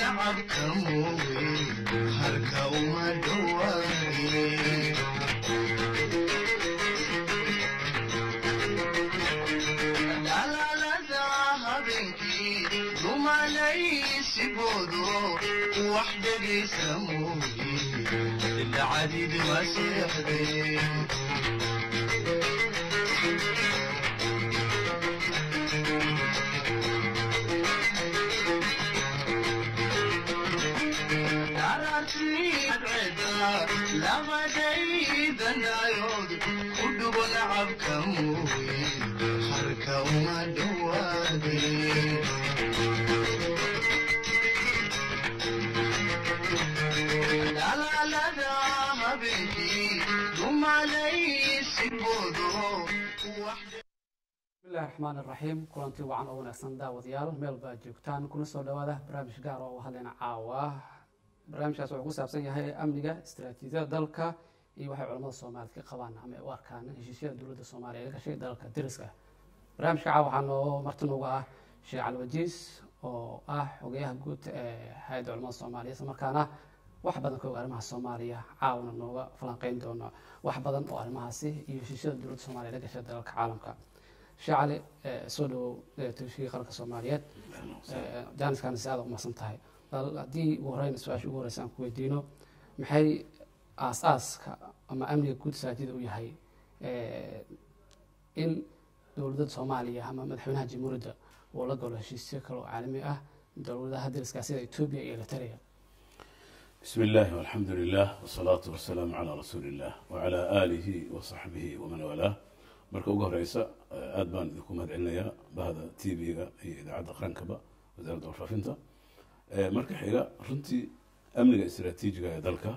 nacabka mooye harka uma dhowaane dhalaalada habeenkii dumalaysigoodo wax dhegaysa mooye dacadid waa seexdeen labadaydanaayood ku dhugo nacabka mooye harka uma dhowaadeen dhalaalada habeenkii dumalaysigoodo wax bismillahi raxmaan iraxiim kulantii wacan oo wanaagsan daawadayaal meel baa joogtaan kuna soo dhawaada barnaamij gaar oo u hadlayna caawa barnaamijkaas wuxuu ku saabsan yahay amniga istaraatiijiyada dalka iyo waxay culamada soomaaliyed ka qabaan ama ay u arkaan heshiisyada dowladda soomaaliya ee gashay dalka dariska barnaamijka caawa waxaa noo marti nooga ah sheekh caliwajiis oo ah xogeyaha guud ee hay-adda culamada soomaaliya isla markaana wax badan ka og arrimaha soomaaliya caawna nooga falanqeyn doono wax badan oo arrimahaasi iyo heshiisyada dowladda soomaaliya la gashay dalalka caalamka sheekh cali soo dhawow tashkiil qaranka soomaaliyeed jaaniskaana si aada umaqsan tahay bal haddii ugu horeyn su-aasha ugu horeysa aan ku weydiino maxay aas-aaska ama amniga guud saajida u yahay in dowladda soomaaliya ama madaxweynaha jamhuuriyadda uu la galo heshiisyo kale oo caalami ah dowladaha dariska sida etoobiya iyo eritrea بسم الله والحمد لله والصلاة والسلام على رسول الله وعلى آله وصحبه ومن والاه marka ugu horeysa aad baan idinku mahad celinayaa bahda t v-ga iyo idaacadda qarankaba wasaaradda warfaafinta marka xiga runtii amniga istaraatiijiga ee dalka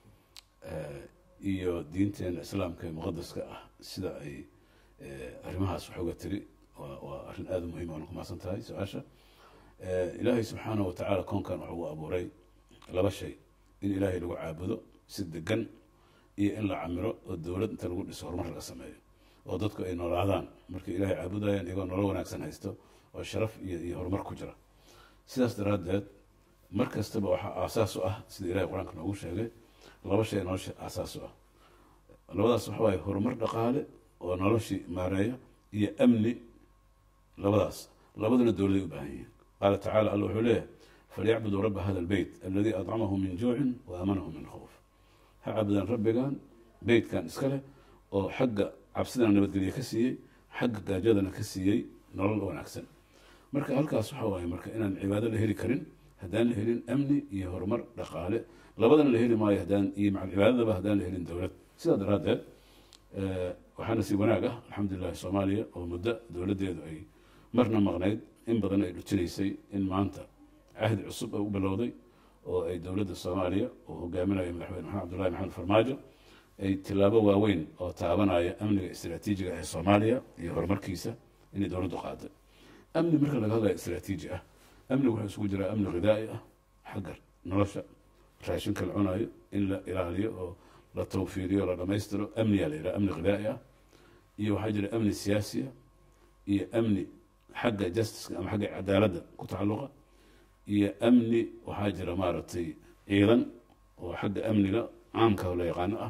iyo diinteena islaamka ee muqadaska ah sida ay arrimahaas wax uga tiri waa waa arrin aada u muhiim waana ku mahadsan tahay su-aasha ilaahay subxaanahu watacaala koonkan waxa uu abuuray laba shay in ilaahay lagu caabudo si degan iyo in la camiro oo dowlad inta lagu dhiso horumar laga sameeyo oo dadku ay noolaadaan markay ilaahay caabudayaan iyagoo nolol wanaagsan haysto oo sharaf iyo iyo horumar ku jira sidaas daraaddeed mar kastaba waxaa aasaas u ah sida ilahay qur-aanka noogu sheegay laba shay nolosha aasaas u ah labadaas waxa waaye horumar dhaqaale oo noloshii maareeya iyo amni labadaas labaduna dowladay u baahan yihiin qaala tacala alla wuxuu leeyahay falyacbuduu raba hada albeyt aladii adcamahum min juucin wa aamanahum min khawf ha caabudaan rabbigan beytkan iska leh oo xagga cabsidana nabadgelye ka siiyey xagga gaajadana ka siiyey nolol wanaagsan marka halkaas waxa waaye marka inaan cibaado la heli karin haddaan la helin amni iyo horumar dhaqaale labadana la heli maayo haddaan iyo macal cibaadadaba haddaan la helin dowlad sidaa daraaddeed waxaana si wanaag ah alxamdulilahi soomaaliya oo muddo dowladdeedu ay marna maqnayd in badan ay dhujinaysay in maanta cahdi cusub ay u bilowday oo ay dowladda soomaaliya oo hogaaminayo madaxweyne maxamed abdullahi maxamed farmaajo ay tilaabo waaweyn oo taabanaya amniga istaraatiijiga ee soomaaliya iyo horumarkiisa inay dowladdu qaaday amni marka laga hadlayo istaraatiiji ah amnigu wuxuu isugu jiraa amni ghidaa'i ah xagga nolosha raashinka la cunayo in la ilaaliyo oo la tawfiiriyo la dhammaystiro amniyaa la yidhaha amni ghidaa'i ah iyo waxaa jira amni siyaasiya iyo amni xagga justiceka ama xagga cadaaladda ku tacalluqa iyo amni waxaa jira maaragtay ciidan oo xagga amniga caamka la yaqaano ah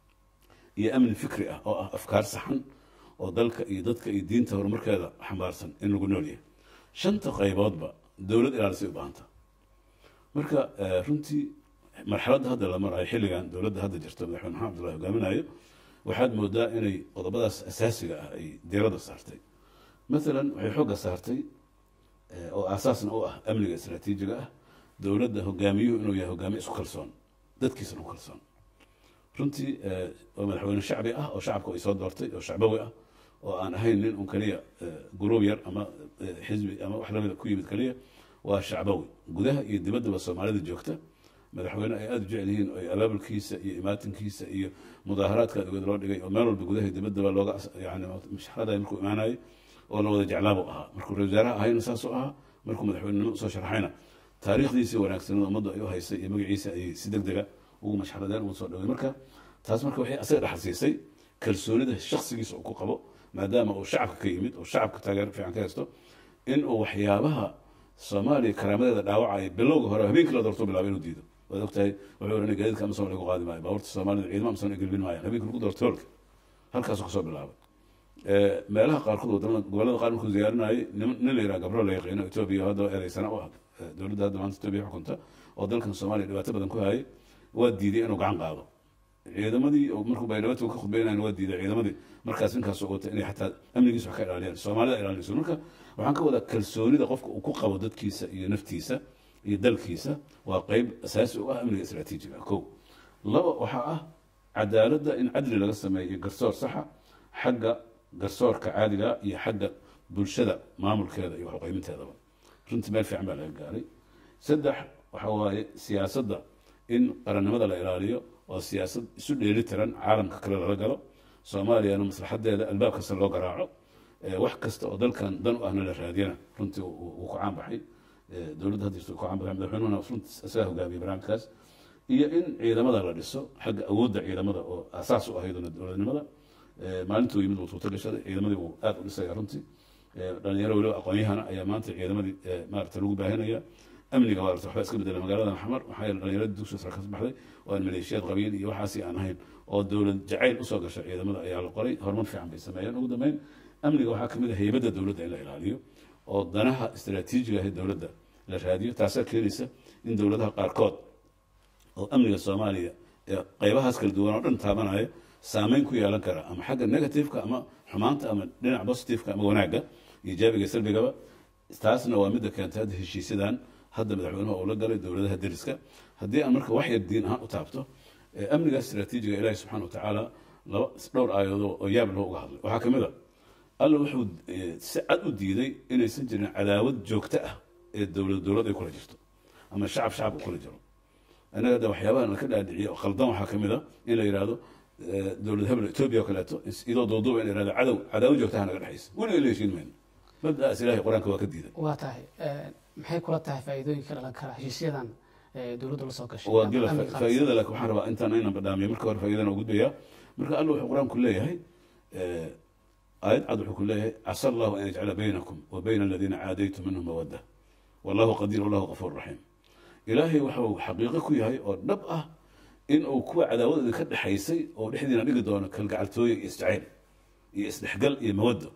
iyo amni fikri ah oo ah afkaar saxan oo dalka iyo dadka iyo diinta horumarkeeda xambaarsan in lagu nool yahay shanta qayboodba dowlad ilaalisay u baahanta marka runtii marxaladda hadda la marayo xilligan dowladda hadda jirto madaxweyne maxamed abdullahi hogaaminayo waxaad moodaa inay qodobadaas asaasiga ah ay diiradda saartay maalan waxay xoogga saartay oo aasaasna u ah amniga istaraatiijiga ah dowladda hogaamiyuhu inuu yahay hogaamiye isku kalsoon dadkiisana ku kalsoon runtii waa madaxweyne shacbi ah oo shacabku ay soo doortay oo shacbawi ah oo aan ahayn nin un keliya guruub yar ama xisbi ama wax lamida ku yimid keliya waa shacbawi gudaha iyo dibaddaba soomaalida joogta madaxweyne ay aada u jecel yihiin oo abaabulkiisa iyo imaatinkiisa iyo mudaaharaadka adigooda loo dhigay oo meel walba gudaha iyo dibaddaba looga yani masharaday markuu imaanayay oo la wada jeclaabuu ahaa markuu ra wasaaraha ahayna saasuu ahaa markuu madaxweynenimo usoo sharaxayna taariikhdiisii wanaagsanada ummaddu ay u haysay iyo magaciisa ayay si deg dega ugu mashxaradeen ugu soo dhawey marka taas marka waxay asaga dhaxal siisay kalsoonida shaksigiisa uu ku qabo maadaama uu shacabka ka yimid oo shacabka taageero fiican ka haysto in uu waxyaabaha soomaaliya karaamadeeda dhaawacaya bilowga hore habeenkii la doorto bilaabay inuu diido waad ogtahay wuxuu ohanay gaadiidka amazon lagu qaadi maayo baabuurta soomaalida ciidamo amazon ay gelbin maayaan habeenkii lagu doorto hoolka halkaasuu kasoo bilaabay Eh, meelaha qaarkood wadamada gobolada qaar markuu ziyaarinayay nin nin la yidhaha gabro la yaqiino etoobiya hadda ereysana u ah eh, dowladda hadda maanta etoobiya xukunta oo dalkan soomaaliya dhibaato badan ku hayay waa diiday inuu gacan qaado ciidamadii oo markuu baydhabo ka khudbeynayan waa diiday ciidamadii markaas ninkaas oo wata inay xataa amnigiisa wax ka ilaaliyaan soomaalida ilaalinayso marka waxaan ka wadaa kalsoonida qofka uu ku qabo dadkiisa iyo naftiisa iyo dalkiisa waa qeyb asaasi u ah amniga istaraatiijiga kow laba waxaa ah cadaaladda in cadli laga sameeyo iyo garsoor saxa xagga garsoorka caadiga iyo xagga bulshada maamulkeeda iyo waxuqeyminteedaba runtii meel fiican baa laga gaaray saddex waxa waaye siyaasadda in qarannimada la ilaaliyo oo siyaasad isu dheeli tiran caalamka kale lala galo soomaaliyana maslaxadeeda albaab kasta loo garaaco Eh, wax kasta oo dalkan dan u ahna la raadiyana runtii uu uu ku caan baxay Eh, dowladda hadda jirta uu ku caan baxay madaxweynuhuna runtii isagaa hogaamiyey barnaamijkaas iyo in ciidamada la dhiso xagga awoodda ciidamada oo asaas u ahayd dowladnimada Eh, maalintuu yimid uu tuuto gashaday ciidamadii uu aad u dhisaya runtii Eh, dhalinyaro weliba aqoon-yahana ayaa maanta ciidamadii eh, maarata lagu baahinaya amniga waa waxba iska bedela magaalada xamar maxaa yeele dhalinyaradii dugsiga sare ka baxday oo aan maleeshiyaad qabiil iyo waxaasi aan ahayn oo dowlad jacayl usoo gasha ciidamada ayaa la qoray horumar fiican bay sameeyeen ugu dambeyn amniga waxaa kamid ah heybadda dowladda in la ilaaliyo oo danaha istaraatiijiga ah ee dowladda la raadiyo taasaa keenaysa in dowladaha qaarkood oo amniga soomaaliya ee qeybahaas kala duwan oo dhan taabanaya saameyn ku yeelan kara ama xagga negativeka ama xumaanta ama dhinaca positiveka ama wanaagga iijaabiga iyo salbigaba taasna waa midda keentay hadda heshiisyadan hadda madaxweynuhu uu la galay dowladaha deriska haddii aan marka wax yar diin ahaan u taabto ee amniga istaraatiijiga ilaahi subxaana wa tacaala laba dhowr aayadood oo yaab loo uga hadlay waxaa kamid a alla wuxuu eh, si cad u diiday inaysan jirin cadaawad joogto ah ee dowlad dowlad ay kula jirto ama shacab shacab u kula jiro annaga hadda waxyaabaha laka dhaadhiciyo oo khaldan waxaa kamid a in la yidhaahdo eh, dowlad hebel etoobiya oo kaleeto is- iyadoo duuduuba in la yidhahdo cadow cadaawad joogtaha naga dhexaysa weliga la heshiin mayno mabdaas ilaahay qur-aanka waa ka diiday waa tahay eh, maxay kula tahay faa'iidooyinka dhalan kara heshiisyadan eh, dowladdu la soo gashay waa ama gila amniga qaranka? faa'iidada laakiin waxaan rabaa intaan aynan badhaamiyo marka hore faa'iidana u gudbaya marka alla wuxuu qur-aanku leeyahay eh, aayad cad wuxuu ku leeyahay casa allahu an yajcala baynakum wa bayna aladiina caadaytum minhum mawadda wallahu qadiir wallahu qafuur raxiim ilaahay waxuu xaqiiqo ku yahay oo dhab ah in uu kuwa cadaawadooda ka dhexaysay oo dhexdiina dhigi doono kalgacaltooye iyo isjacayl iyo isdhexgal iyo mawaddo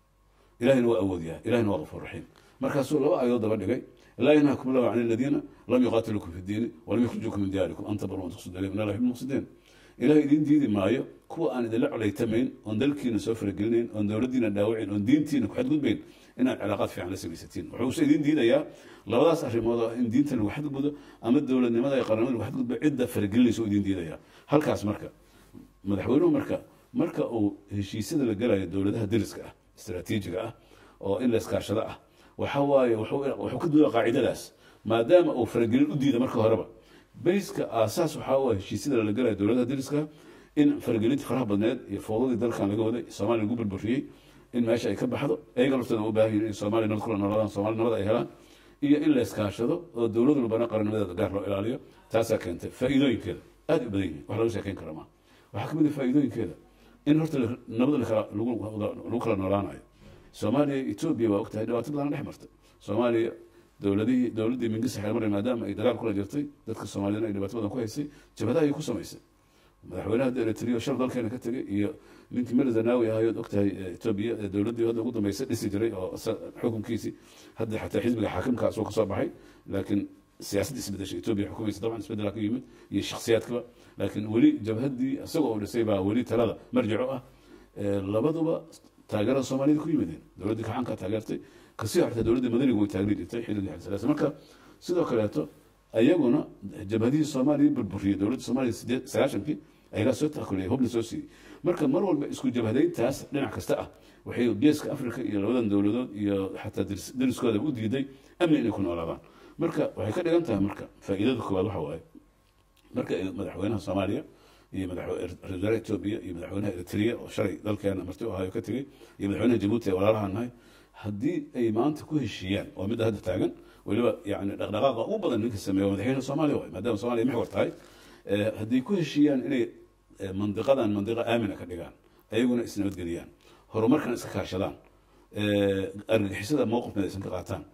ilahina waa awoodyaha ilahina waa qafuur raxiim markaasuu laba aayadood daba dhigay laa yanhaakum allahu can aladiina lam yuqaatilukum fi diini walam yukhrijukum min diyaarikum an tabaruu an tuqsidu ilayhim in allah yuhibbu lmuqsidiin ilahay idin diidi maayo kuwa aan idinla colaytamayn oon dalkiina soo faragelinayn oon dowladdiina dhaawacin oon diintiina ku xadgudbayn inaad cilaaqaad fiican la samaysatiin wuxuuse idin diidayaa labadaas arrimood oo in diinta lagu xadgudbo ama dowladnimada iyo qaranimada lagu xadgudbo cidda faragelinaysa oo idin diidayaa halkaas marka madaxweynuhu marka marka uu heshiisyada la galayo dowladaha deriska ah istaraatiijiga ah oo in la iskaashado ah waxa waaye wuxuu wuxuu ka duula qaacidadaas maadaama uu faragelin u diida marka horeba bayska aasaas waxaa u ah heshiisyada la galayo dowladaha deriska in faragelinta faraha badneed iyo fowdadii dalkan laga waday soomaaliya lagu burburiyey in meesha ay ka baxdo ayaga laftooda u baahan yihin in soomaaliya nabad kula noolaadaan soomaaliya nabad ay helaan iyo in la iskaashado oo dowlad walbana qarannimadeeda gaar loo ilaaliyo taasaa keentay faa'iidooyinkeeda aad u badan yihin wax laga sheekeyn kara maaha waxaa kamid ah faa'iidooyinkeeda in horta la- nabad lakala- lagu lagu kala noolaanayo soomaaliya iyo etoobiya waa ogtahay dhibaato badan dhex martay soomaaliya dowladihii dowladdii mingisa xeelmare maadaama ay dagaal kula jirtay dadka soomaaliyana ay dhibaato badan ku haysay jabhadaha ay ku samaysay madaxweynaha eritrea shal dalkeena ka tegay iyo ninkii mel zanawi ahayood ogtahay eh, etoobiya ee dowladdii hadda ugu dambeysay dhisi jiray oo isa- xukunkiisii hadda xataa xisbiga xaakimka asoo kasoo baxay laakiin siyaasadda isbedeshay etoobiya xukumaysa dabcan isbedela ka yimid iyo shakhsiyaadkaba laakiin weli jabhaddii isagoo uu dhisay baa weli talada marjico ah Eh, labaduba taageerada soomaalida ku yimideen dowladdii kaxanka taageertay kasii hortay dowladdii madaniga way taagni jirtay xilligii xilsalaasa marka sidoo kaleeto ayaguna jabhadihii soomaaliya burburiyey dowladda soomaaliya sideed sagaashankii ayagaa soo taakuliyay hubna soo siiyey marka mar walba isku jabhadayntaas dhinac kasta ah waxay geeska africa iyo labadan dowladood iyo xataa deris- deriskooda u diiday amni inay ku noolaadaan marka waxay ka dhigan tahay marka faa'iidada koowaad waxa waaye marka ay madaxweynaha soomaaliya iyo madaxwe- ra- ra- wasaaraha etoobiya iyo madaxweynaha eritrea oo shalay dalkeena marti u ahayo ka tegey iyo madaxweynaha jabuuti ee walaalaha nahay haddii ay maanta ku heshiiyaan waa midda hadda taagan weliba yani dhaqdhaqaaqa ugu badan ninka sameeya waa madaxweynaha soomaaliya waay maadaama soomaaliya maxwar tahay Eh, haddii ku heshiiyaan inay eh, mandiqadan mandiqa aamina ka dhigaan ayaguna isnabadgeliyaan horumarkan iska kaashadaan eh, argagixisada mowqif midaysan ka qaataan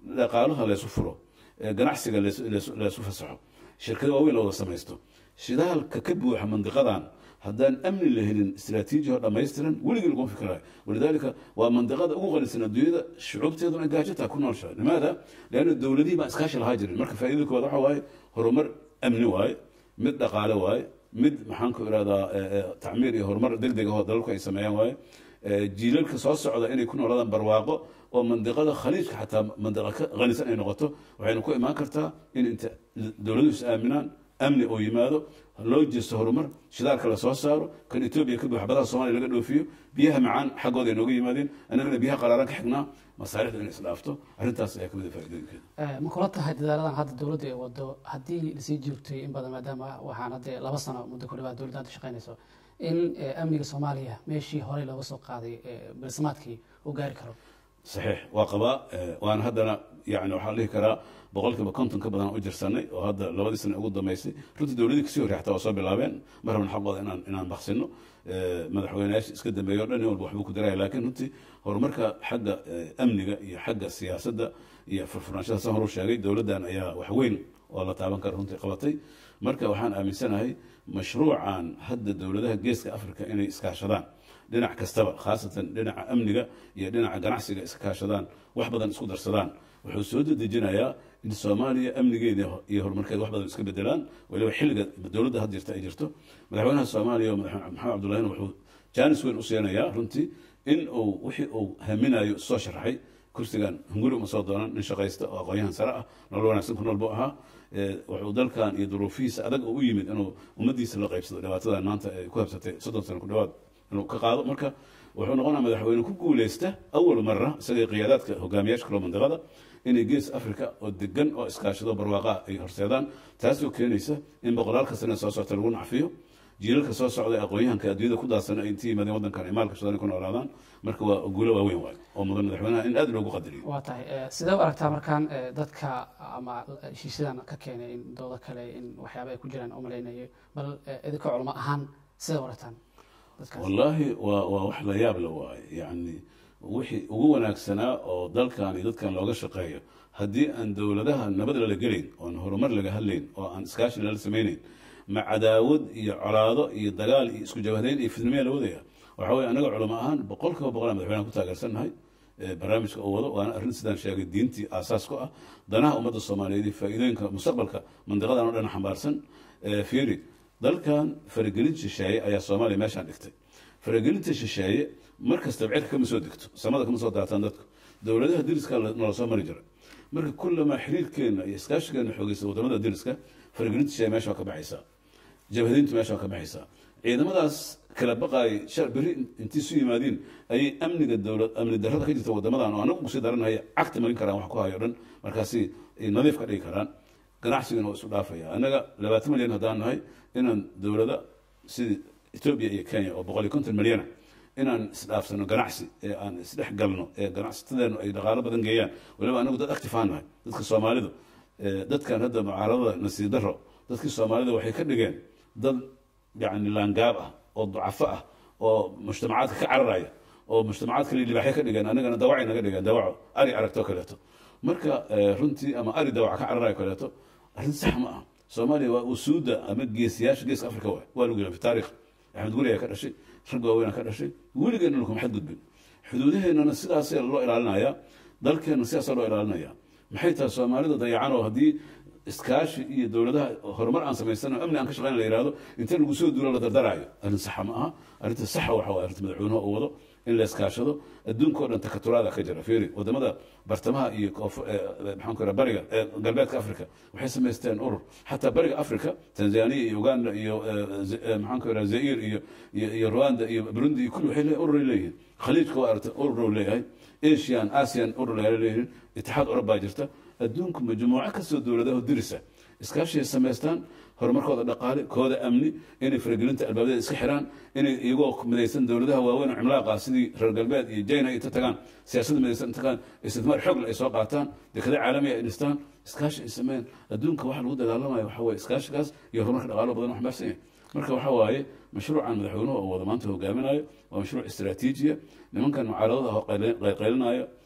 dhaqaalaha laysu furo ee ganacsiga laysu- laysu laysu fasaxo shirkado waaweyn la wada samaysto shidaalka ka buuxa mandiqadan haddaan amni la helin istiraatiiji oo dhammaystiran weligii laguma fikirayo walidaalika waa mandiqada ugu qanisan adduunyada shucuubteeduna gaajataa ku noolshahay limaada leanna dowladihii baan iskaashi lahaa jirin marka faa'iidada koowaad waxa waaye horumar amni waaye mid dhaqaale waaye mid maxaan ku irahdaa eh, eh, tacmiir iyo horumar deg deg ahoo dalalku ay sameeyaan waaye Eh, jiilalka soo socda inay ku noolaadaan barwaaqo oo mandiqada khaliijka xataa mandiqa ka qanisan ay noqoto waxayna ku imaan kartaa in inta dowladuhu is aaminaan amni oo yimaado loo jeesto horumar shidaalka la soo saaro kan etoobiya ka buuxa badaha soomaaliya laga dhoofiyo biyaha macaan xaggooda ay nooga yimaadeen annagana biyaha qaraaran ka xignaa masaarixda inay isdhaafto arrintaas ayaa kamid a faa'iidooyinkeeda Eh, ma kula tahay dadaaladan hadda dowladda ay wado haddii lasii joogtay in badan maadaama waxaan hadde laba sano muddo ku dhawaad dowladda hadda shaqaynayso in eh, amniga soomaaliya meeshii horey looga soo qaaday eh, bersamaadkii uu gaari karo saxiix waa qabaa eh, waana haddana yani waxaan dhihi karaa boqolkiiba konton ka badan u jirsanay oo hadda labadii sane ugu dambeysay runtii dowladii kasii horrey xataa waa soo bilaabeen ma rabna xaqooda inaan inaan baksino Eh, madaxweyneyaasha iska dambeeya o dhan nin walba waxbuu ku daraya laakiin runtii horumarka xagga eh, amniga iyo xagga siyaasadda iyo furfurnaanshada san horu sheegay dowladdan ayaa wax weyn oo la taaban kara runtii qabatay marka waxaan aaminsanahay mashruucan hadda dowladaha geeska africa inay iskaashadaan dhinac kastaba khaasatan dhinaca amniga iyo dhinaca ganacsiga iska kaashadaan wax badan isku darsadaan wuxuu soo dedejinayaa in soomaaliya amnigeeda iyo horumarkeeda wax badan iska bedelaan waliba xilliga dowladda had jirta ay jirto madaxweynaha soomaaliya oo madaxweyne maxamed cabdullahina wuxuu jaanis weyn u siinayaa runtii in uu wixii uu haminayo soo sharaxay kursigan hunguri uma soo doonan nin shaqaysta oo aqoon-yahan sare ah nolol wanaagsan ku nool buu ahaa Eh, wuxuu dalkan iyo duruufihiisa adag oo u yimid inuu ummadiisa la qaybsado dhibaatadan maanta ay ku habsatay soddon sano ku dhawaad inuu ka qaado marka wuxuu noqonaa madaxweyne ku guuleysta awal mara isagay qiyaadaadka hogaamiyaasha kaloo mandiqada inay gees africa oo degan oo iskaashado barwaaqa ay horseedaan taasoo keenaysa in boqolaalka sane soo socta lagu nacfiyo jiilalka soo socda ee aqoon-yahanka adduunyada ku daadsan ay intii yimaadeen waddankan ay maalka shadaan ku noolaadaan marka waa guulo waaweyn waayo oo mudan madaxweynaha in aad loogu qadariyo waa tahay eh, sidee u aragtaa markaan eh, dadka ama heshiisyadan ka keenay in doodo kale in waxyaaba ay ku jiraan u malaynayo bal eh, idinka culamo ahaan sidee u aragtaan dadkaas wallaahi waa waa wax la yaab la waaye yacni wixii ugu wanaagsanaa oo dalkan iyo dadkan looga shaqeeyo haddii aan dowladaha nabad lala gelayn oon horumar laga hadlayn oo aan iskaashi lala samaynayn ma cadaawad iyo colaado iyo dagaal iyo isku jabhadayn iyo fidnimaya la wadaya waxa weye anaga culamo ahaan boqol kiiba boqol aan madaxweynaha ku taageersannahay ee barnaamijka uu wado waana arrin sidaan sheegay diintii aasaas ku ah danaha ummadda soomaaliyeed iyo faa'iidooyinka mustaqbalka mandiqadan oo dhan xambaarsan Eh, fiiri dalkan faragelin shisheeye ayaa soomaaliya meeshaan dhigtay faragelinta shisheeye mar kastaba cirka kama soo degto samada kama soo daataan dadku dowladaha diriska nala soo mari jira marka kullamaa xiriirkeena iyo iskaashigeena xoogeysa wadamada diriska faragelinta shisheeye meesha waa ka baxaysaa jabhadayntu meesha waa ka baxaysaa ciidamadaas kala baqaayay shar berri intii isu yimaadiin ayay amniga dowlad amni darrada ka jirta wadamadan oo anagu kusii daranaya cagta marin karaan wax ku hayo dhan markaasi ay nadiif ka dhigi karaan ganacsigana waa isu dhaafaya annaga labaatan milyan haddaan nahay inaan dowlada sidii etoobiya iyo kenya oo boqol iyo konton milyana inaan isdhaafsano ganacsi ee aan isdhex galno ee ganacsatadeenu ay dhaqaalo badan geeyaan waliba anagu dad actifaan nahay dadka soomaalidu ee dadkan hadda mucaaradada nasiib daro dadkii soomaalida waxay ka dhigeen dad yani laangaab ah oo ducafo ah oo mujtamacaadka ka cararaya oo mujtamacaad kale libaaxyo ka dhigeen anagana dawacay naga dhigeen dawaco ari aragto kaleeto marka eh, runtii ama ari dawaca ka cararayo kaleeto arrin sax ma ah soomaaliya waa usuuda ama geesiyaasha geeska africa waay waa lagu yidhaha fi taarikh axmed guri ayaa ka dhashay rag waaweynaa ka dhashay weligeena kuma xadgudbin xuduudaheennana sidaasee loo ilaalinayaa dalkeenna sidaasaa loo ilaalinaya maxay tahay soomaalida dayacan oo haddii iskaashi iyo dowladaha horumar aan samaysano amni aan ka shaqeyn la yihahdo inta lagu soo duulo la dardaraayo arrin saxa ma aha arrinta saxa waxa waye arrinta madaxweynuhu uu wado in la iskaashado adduunka oo dhan takaturaada ka jira fiiri wadamada bartamaha iyo koof- eh, eh, maxaan ku raha bariga eh, galbeedka africa waxay samaysteen urur xataa bariga africa tanzania iyo uganda iyo eh, Z- eh, maxaan ku raha zair iyo iyo iyo rwanda iyo burundi iyo kulli waxay le- ururay leeyihiin khaliijka waa aragta urur uu leeyahay asian asian urur ay leeyihiin itixaad urur baa jirta adduunku majmuuco kasoo dowladaho dirisa iskaashiay samaystaan horumarkooda dhaqaale kooda amni inay faragelinta albaabada iska xiraan inay iyagoo midaysan dowladaha waaweyn oo cimlaaqa sidii reer galbeed iyo jina ay ta tagaan siyaasadda midaysan tagaan isticmaar xoogle ay soo qaataan dekada caalamiga ay dhistaan iskaashi ay sameeyaan adduunka waxa lagu dagaalamayo waxa waye iskaashigaas iyo horumarka dhaqaalo badan oo xambaarsan yahay marka waxa waaye mashruucan madaxweynuhu oo wada maanta hogaaminayo waa mashruuc istiraatiijiya nimankan mucaaradada oo qaylinaayo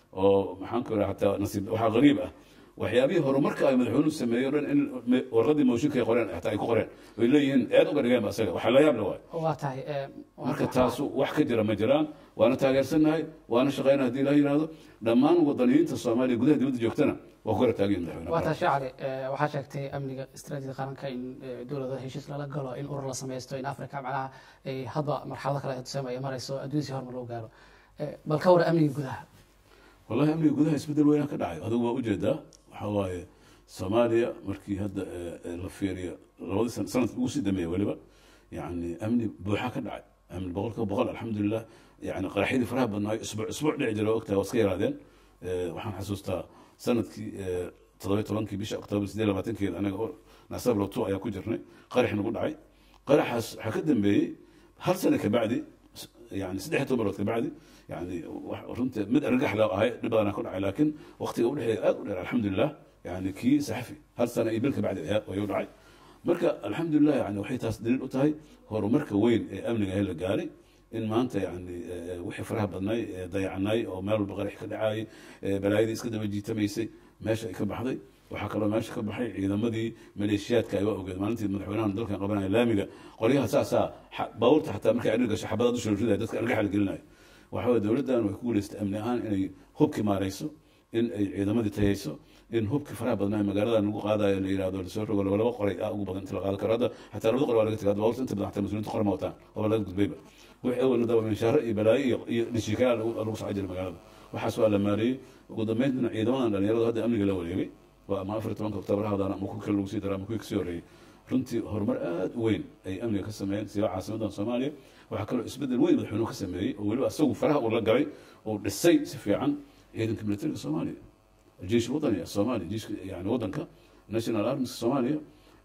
oo maxaan ku idhaha hataa nasiib waxaa qariib ah waxyaabihii horumarka ay madaxweynuhu sameeyey o dhan in me- warqadii mooshinka ay qoreen hataa ay ku qoreen ay leeyihiin eed uga dhigeen ba isaga waxaa la yaab le waay waa tahay ee, marka taasu wax ka jira ma jiraan waana taageersannahay waana shaqeyna haddii la yidhaahdo dhammaan wadaniyiinta soomaaliya gudaha dibadda joogtana waa ku garab taagan yihin waa tahay madaxweyne shacali ee, waxaa sheegtay amniga istaraatiijiyada qaranka in ee, dowladaha heshiis lala galo in urur la sameysto in africa macnaha ay hadba marxalado kale tusaama ay marayso adduun si hormar loo gaaro Ee, bal ka war amniga gudaha wallahi amniga gudaha isbedel weynaa ka dhacay adigu waa ujeedaa waxaa waaye soomaaliya markii hadda eh, eh, la fiiriyo labadii san sanadkii ugu sii dambeeya weliba yani amni buuxa ka dhacay amni boqolkiiba boqol alxamdulilah yani qaraxyadii faraha badnaayo isbuuc isbuuc dhici jira waa ogtahay waa iska yaraadeen Eh, waxaan xasuustaa sanadkii eh, toddoba iyo tobankii bisha oktoobar sideed iyo labaatankeeda anaga oo naasab lotu ayaa ku jirnay qarax nagu dhacay qaraxaas waxaa ka dambeeyey hal sano kabacdi yani saddex iyo toban bilood kabacdi yani wax runtii mid argagax loo ahay dhib badanaa ku dhacay laakiin waqtiga udhexeeya aad u dheer alxamdulilah yani kii saxafi hal sano iyo bil kabacdi ayaa ayuu dhacay marka alxamdulilah yani waxay taas daliil u tahay horumarka weyn ee amniga ee la gaaray in maanta yani eh, wixii faraha badnay ee dayacnay oo meel walba qarax ka dhacayay eh, balaayadii iska daba jiitamaysay meesha ay ka baxday waxaa kaloo meesha ka baxay ciidamadii maleeshiyaadka ay waa ogeed maalintii madaxweynahan dalkan qabanaya laamiga qoryaha saasaa xa- baabuurta xataa markay adhir gasho xabadaad u shurshudaya dadka argaxa la gelinayo waxa weye dowladdan way ku guuleystay amni ahaan inay hubki maarayso in ay ciidamadii tahayso in hubki faraha badnaa magaaladan lagu qaadayo la yihahdo lasoo rogo laba laba qoray ah ugu badan inta la qaado karo hadda xataa labada qoray waa laga tagay hadda baabuurta inta badan xataa mas-uuliyiinta qor ma wataan waaba laga gudbayba wixii awalna daba minshaaro iyo balaayo iyo iyo dhishiikayaa lagu lagu socon jiray magaalada waxaas waa la maareeyey ugu dambeyntina ciidamadan dhalinyaradu hadda amniga la wareegay waa ama afar iyo tobanka oktoobar hawdaan ama ku kale lagu sii dara ama kuwii kasii horreeyey runtii horumar aad u weyn ay amniga ka sameeyeen siba caasimadan soomaaliya waxaa kaloo isbedel weyn madaxweynuhu ka sameeyey oo weliba isagu faraha uu la galay oo dhisay si fiican ciidanka militariga soomaaliya الجيش الوطني الصومالي جيش يعني وطنك ناشونال ارميز الصوماليا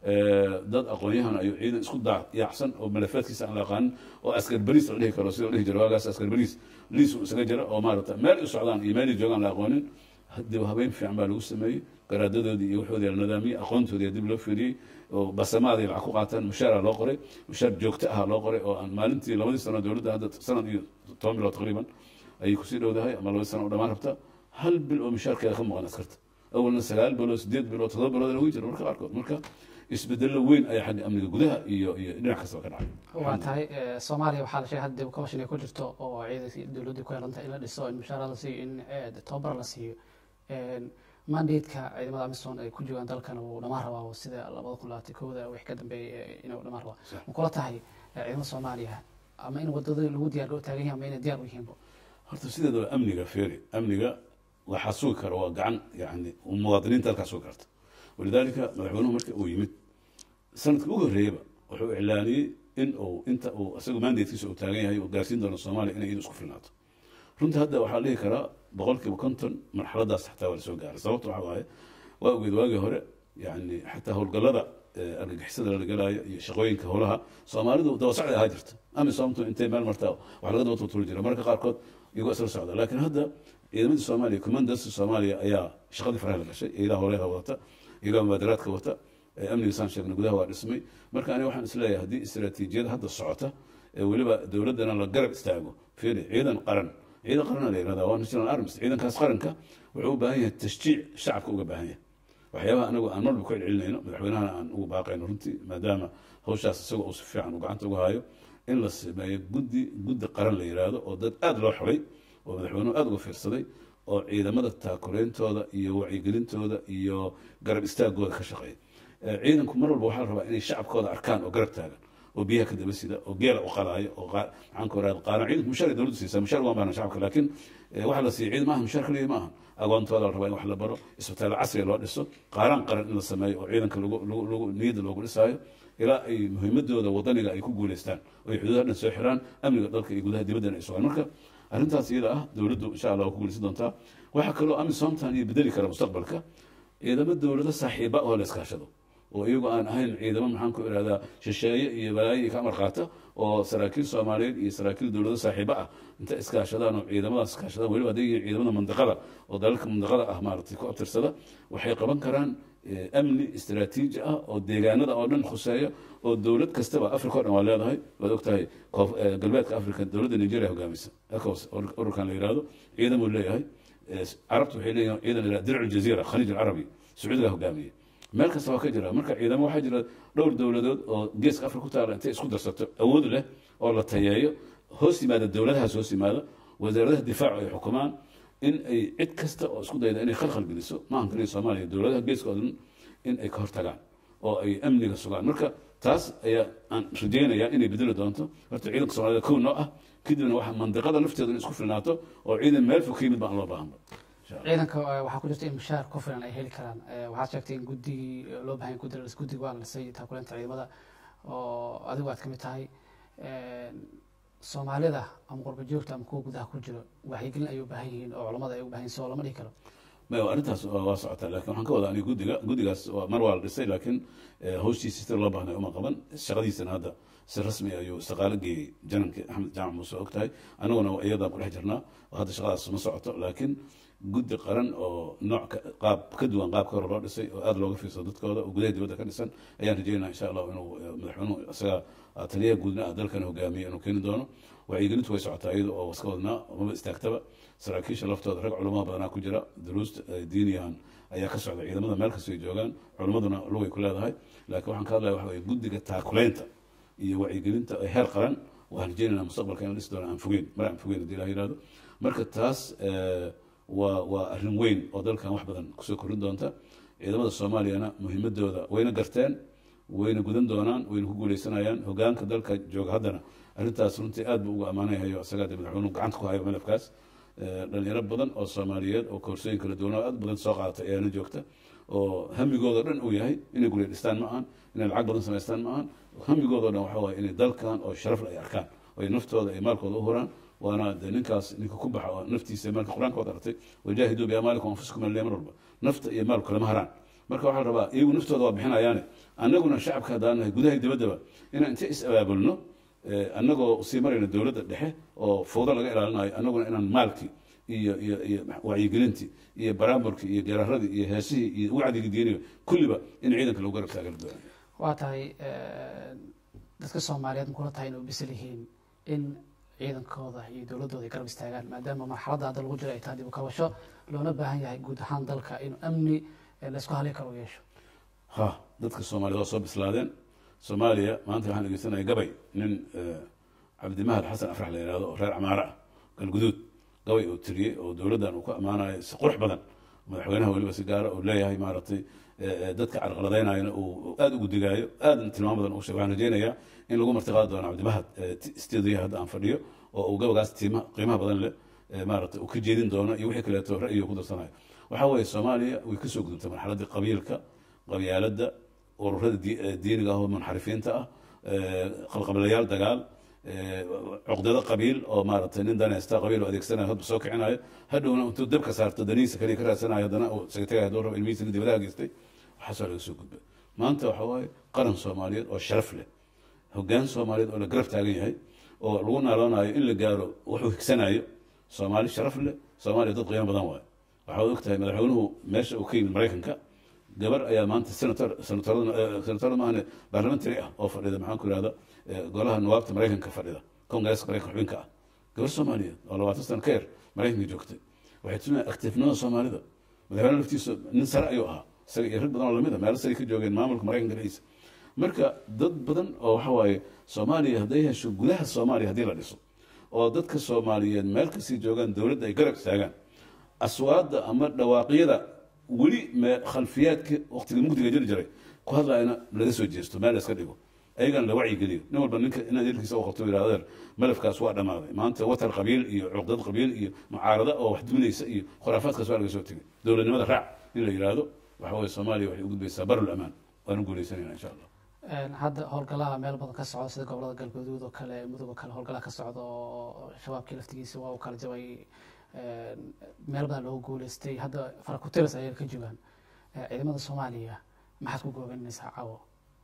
dad aqoon-yahan ayuu ciidan isku daayacsan oo malafaadkiisa aan la aqaanin oo askar beriis la dhihi karo sida la dhihi jiro waagaas askar beriis liis uu isaga jira oo maarata meel u socdaan iyo meel ay joogaan la aqoonin dib habeyn fiican baa lagu sameeyey garaadadoodii iyo waxoodii la nidaamiyey aqoontoodii dib loo fiiriyey oo basamaaday lacag ku qaataan mushaara loo qoray mushaar joogto ah loo qoray oo aan maalintii labadii sano dowladda hadda sanad iyo toban bilood taqriiban ayay kusii dhowdahay ama labadii sano oo dhammaan rabta hal bil oo mushaarkeeda ka maqan askarta awalna sagaal bilood sideed bilood todoba bilood lagu jiro marka qaarkood marka isbedello weyn ayaa xagga amniga gudaha iyo iyo dhinac kastaba ka dhacay waa tahay ee, soomaaliya waxaa la sheegay hadda dib commission ay ku jirto oo ciidankii dowladdu ku yeelantahay in la dhiso in mushaara la siiyo in ee, tababar la siiyo Een, mandateeka ciidamada amisom ay ku joogaan dalkan uu dhamaan rabaa oo sida labada kun labaatan kooda wix ka dambeeyay ee, inuu dhamaan rabaa Sax. ma kula tahay ee, ciidamada soomaaliya ama in wadada lagu diyaar loo taagan yahay ama inay diyaar u yihiinba horta sideedaba amniga feeri amniga waxaa sugi kara waa gacan yani muwaadiniinta halkaa sugi karta walidaalika madaxweynuhu marka uu yimid sanadka ugu horreeyaba wuxuu iclaaniyey in uu inta uu isagu mandatekiisa uu taagan yahay uu gaarsiin doono soomaaliya inay iyadu isku filnaato runtii hadda waxaa la dhihi karaa boqolkiiba konton marxaladaas xataa waa lasoo gaaray sababta waxaa waaye waa ogeed waagii hore yani xataa howlgallada eh, argagixisada la galaayo iyo shaqooyinka howlaha soomaalidu daba socday ahaa jirta amisoomtu intay meel martaa wax laga daba tultuli jira marka qaarkood iyagoo isla socda laakiin hadda ciidamadii soomaaliya commandancy soomaaliya ayaa shaqadii faraha la gashay iyagaa howleha wadata iyagaa mubaadaraadka wata ee amniga saan sheegnay gudaha waa dhismay marka aniga waxaan isleeyahay haddii istiraatiijiyada hadda socota ee weliba dowladdana la garab istaago fiiri ciidan qaran ciidan qarana la yihahda waa national arms ciidankaas qaranka wuxuu u baahan yahay tashjiic shacabka uga baahan yahay waxyaabaha anagu aan marba ku celcelinayno madaxweynahana aan ugu baaqayno runtii maadaama hawshaas isagoo uu si fiican uu gacanta uga hayo in la sameeyo guddi guddi qaran la yidhaahdo oo dad aada loo xulay oo madaxweynuhu aada uga fiirsaday oo ciidamada taakureyntooda iyo wacyigelintooda iyo garab istaagooda ka shaqeeya Eh, ciidanku mar walba waxaa la rabaa inay shacabkooda arkaan oo garab taagan oo biyaha ka daba sida oo geela u qalaayo oo qaa- maxaan ku raad qaana ciidanku mushaar ay dowladdu siisaa mushaar uma baahna shacabka laakiin eh, waxa la siiya ciidan maaha mushaar kaliya maaha agoontooda la rabaa in wax la baro isbitaallo casriga loo dhiso qaaraan qaran in la sameeyo oo ciidanka lagu lagu lagu niyadda loogu dhisaayo ilaa ay muhiimadooda wadaniga ay ku guuleystaan oo ay xuduudaha dhan soo xiraan amniga dalka iyo gudaha dibaddana ay sugaan marka arrintaas iyada ah dowladdu insha allah waa ku guuleysan doontaa waxaa kaloo amisomtan iyo bedeli kara mustaqbalka ciidamo dowlado saaxiiba oo la iskaashado oo iyagu aan ahayn ciidamo maxaan ku ihahdaa shisheeye iyo balaayo iyo ka amar qaata oo saraakiil soomaaliyeed iyo saraakiil dowlado saaxiibo ah inta iskaashadaan oo ciidamadaas iskaashadaan weliba hadday yihiin ciidamada mandaqada oo dalalka mandaqada ah maaragtay ku abtirsada waxay qaban karaan eh, amni istiraatiiji ah oo deegaanada oo dhan khuseeya oo dowlad kastaba africa o dhan waa leedahay waad ogtahay koof- eh, galbeedka africa dowladda nigeria hogaamisa ecos ururkan la yihahdo ciidamuu leeyahay Eh, carabtu waxay leeyihin ciidan ila dircu jaziira khaliij alcarabi sacuudiga hogaamiye meel kasta waa ka jira marka ciidamo waxaa jira dhowr dowladood oo geeska afrika ku taala intay isku darsato awood leh oo la tayeeyo hoos yimaada dowladahaas hoos yimaada wasaaradaha difaacu ay xukumaan in ay cid kasta oo isku dayda inay khalkhal geliso maahan kaliya soomaaliya dowladaha geeska oo dhan in ay ka hortagaan oo ay amniga sugaan marka taas ayaa aan rajaynayaa inay bedeli doonto horta ciidanka soomaalida kow noo ah kadibna waxa mandiqada lafteeda in isku filnaato oo ciidan meel fog ka yimid baan loo baahanba insha allah ciidanka eh, waxaa ku jirta in mushaar ku filan ay heli karaan Eh, waxaad sheegtay in guddigii loo baahan guddi la- guddiga waa la dhisay taakuleenta ciidamada oo adigu aad ka mid tahay Eh, soomaalida ama qurba joogta ama kuwa gudaha ku jiro waxyigelin ay u baahan yihiin oo culamada ay u baahan yihiin soo lama dhihi karo maya arrintaas waa waa socotaa laakiin waxaan ka wadaa aniga guddiga guddigaas waa mar waa la dhisay laakiin eh, hawshiisa sida loo baahnay uma qaban shaqadiisana hadda si rasmi ayuu istiqaalo geeyey janankii axmed jaamac muuse og tahay aniguna iyadaan ku dhex jirnaa oo hadda shaqadaas ma socoto laakiin guddi qaran oo nooc ka- qaab ka duwan qaabka hore loo dhisay oo aada looga fiirsado dadkooda oo gudaha dibadda ka dhisan ayaan rajeynaa insha allah inuu eh, madaxweynuhu isaga ah, taliyaha guudna ah dalkan hogaamiye inuu keeni doono wacyigelintu way socotaa iyada oo iska wadnaa maba istaagtaba saraakiisha laftooda rag culamo badanaa ku jira duruusta eh, diiniyahan ayaa ka socda ciidamada meel kastay joogaan culimaduna lugay ku leedahay laakiin waxaan ka hadlaya waxa weye guddiga taakuleynta iyo wacyigelinta ee heer qaran waxaan rajeynaynaa mustaqbalka in la dhisi doono aan fogeyn mar aan fogeyn haddii ilaha yihahdo marka taas eh, waa waa arrin weyn oo dalkan wax badan kusoo kordhin doonta ciidamada soomaaliyana muhiimadooda wayna garteen wayna gudan doonaan wayna ku guuleysanayaan hogaanka dalka jooga haddana arrintaas runtii aad buu uga ammaanayahayo isagaa dee madaxweynuhu gacanta ku hayo malafkaas Eh, dhalinyaro badan oo soomaaliyeed oo koorsooyin kala duwan oo aad badan soo qaatay ayaana joogta oo hamigooda dhan uu yahay inay gurya dhistaan ma ahan inay lacag badan samaystaan ma ahan hamigooda dhan waxa waaye inay dalkan oo sharaf leh ay arkaan oo ay naftooda ay maalkooda u huraan waana de ninkaas ninka ku baxa oo naftiisa maalka qur-aanka waad aragtay wajaahiduu biamaalikum anfusikum allee mar walba nafta iyo maalku kalama haraan marka waxaa la rabaa iyagu naftooda waa bixinayaane annaguna shacabka haddaan nahay gudaha iyo dibaddaba inaan inta is abaabulno eh, annagoo sii marayna dowladda dhexe oo fowdo laga ilaalinayo annaguna inaan maalkii iyo iyo iyo wacyigelintii iyo baraamburkii iyo garaaradii iyo heesihii iyo wacdigii diiniga kulliba in ciidanka lagu garab taagan doona waa tahay dadka soomaaliyeed makula tahay inay u bisil yihiin in ciidankooda iyo dowladooda ay garab istaagaan maadaama marxaladda hadda lagu jiro ay tahay dib u kabasho loona baahan yahay guud ahaan dalka inuu amni eh, la isku halay karo u yeesho ha dadka soomaaliyed waa soo bislaadeen soomaaliya maanta waxaan dhegeysanaya gabay nin eh, cabdimahad xasan afrax la yihahdo oo reer camaare ah galguduud gabay uu tiriyey oo dowladdan uu ku ammaanayo si qurux badan madaxweynaha weliba si gaara uu leeyahay maaragtay eh, eh, dadka carqaladaynayana uu aada ugu digaayo aadna tilmaam badan uu sheeg waxaan rajeynayaa in lagu martiqaadi doono cabdimahad studiyaha hadda aan fadhiyo oo uu gabagaas tiima qiimaha badan leh eh, maaragtay uu ka jeedin doono iyo wixii kaleeto ra'yiga ku darsanayo waxaa weeye soomaaliya way kasoo gudubtay marxaladdii qabiilka qabyaaladda ururada di- eh, diiniga ah oo munxarifiinta ah eh, qalqablayaal dagaal eh, cuqdado qabiil oo maaragtay nin danaysta qabiil oo adeegsanayo hadba soo kicinayo hadhowna intuu dabka saarto danihiisa kaliya ka raadsanayo haddana uu isaga tagayo hadduu rabo ilmihiisa dibadaha geystay waxaasoo laga soo gudbay maanta waxa waaye qaran soomaaliyeed oo sharaf leh hoggaan soomaaliyeed oo la garab taagan yahay oo lagu naaloonayo in la gaaro wuxuu higsanayo soomaali sharaf leh soomaaliya dad qiimo badan waayo waxaad og tahay madaxweynuhu meesha uu ka yimid maraykanka gabar ayaa maanta senator senatorada senatorada maahane parliamentary ah oo fadhida maxaan ku ihahda golaha nuwaabta maraykanka fadhida congresska maraykanka xubinka ah gabar soomaaliyeed oo labaatan sano ka yar maraykanka joogtay waxay tusinaya activenimada soomaalida madaxweyne laftiisa nin sare ayuu ahaa isaga iyo rag badan oo lamid a meelo sare ka joogeen maamulka maraykanka dhexdiisa marka dad badan oo waxa waaye soomaaliya hadday hesho gudaha soomaaliya haddii la dhiso oo dadka soomaaliyeed meel kasii joogaan dowladda ay garab istaagaan aswaadda ama dhawaaqyada weli me khalfiyaadka waqtiga mugdiga jiri jiray ku hadlayana laga soo jeesto meel la iska dhigo ayagana la wacyigeliyo nin walba ninka inaad erkiisa u qabto yidhahdo "Adeer, malafkaas waa dhammaaday maanta watar qabiil iyo cuqdad qabiil iyo mucaarada oo wax duminaysa iyo khuraafaadkaas waa laga soo tegay dowladnimada raac in la yidhaahdo waxa weye soomaaliya waxay u gudbaysaa barul amaan waanu guuleysanayna insha allah Een, hadda howlgalaha meel badan ka socda sida gobolada galgaduud oo kale mudug oo kale howlgalaha ka socda oo shabaabkii laftigiisa waa uu kala jabay een, meel badan loogu guuleystay hadda farakutiris ayay ka joogaan Eh, ciidamada soomaaliya maxaad ku goobanaysaa caawo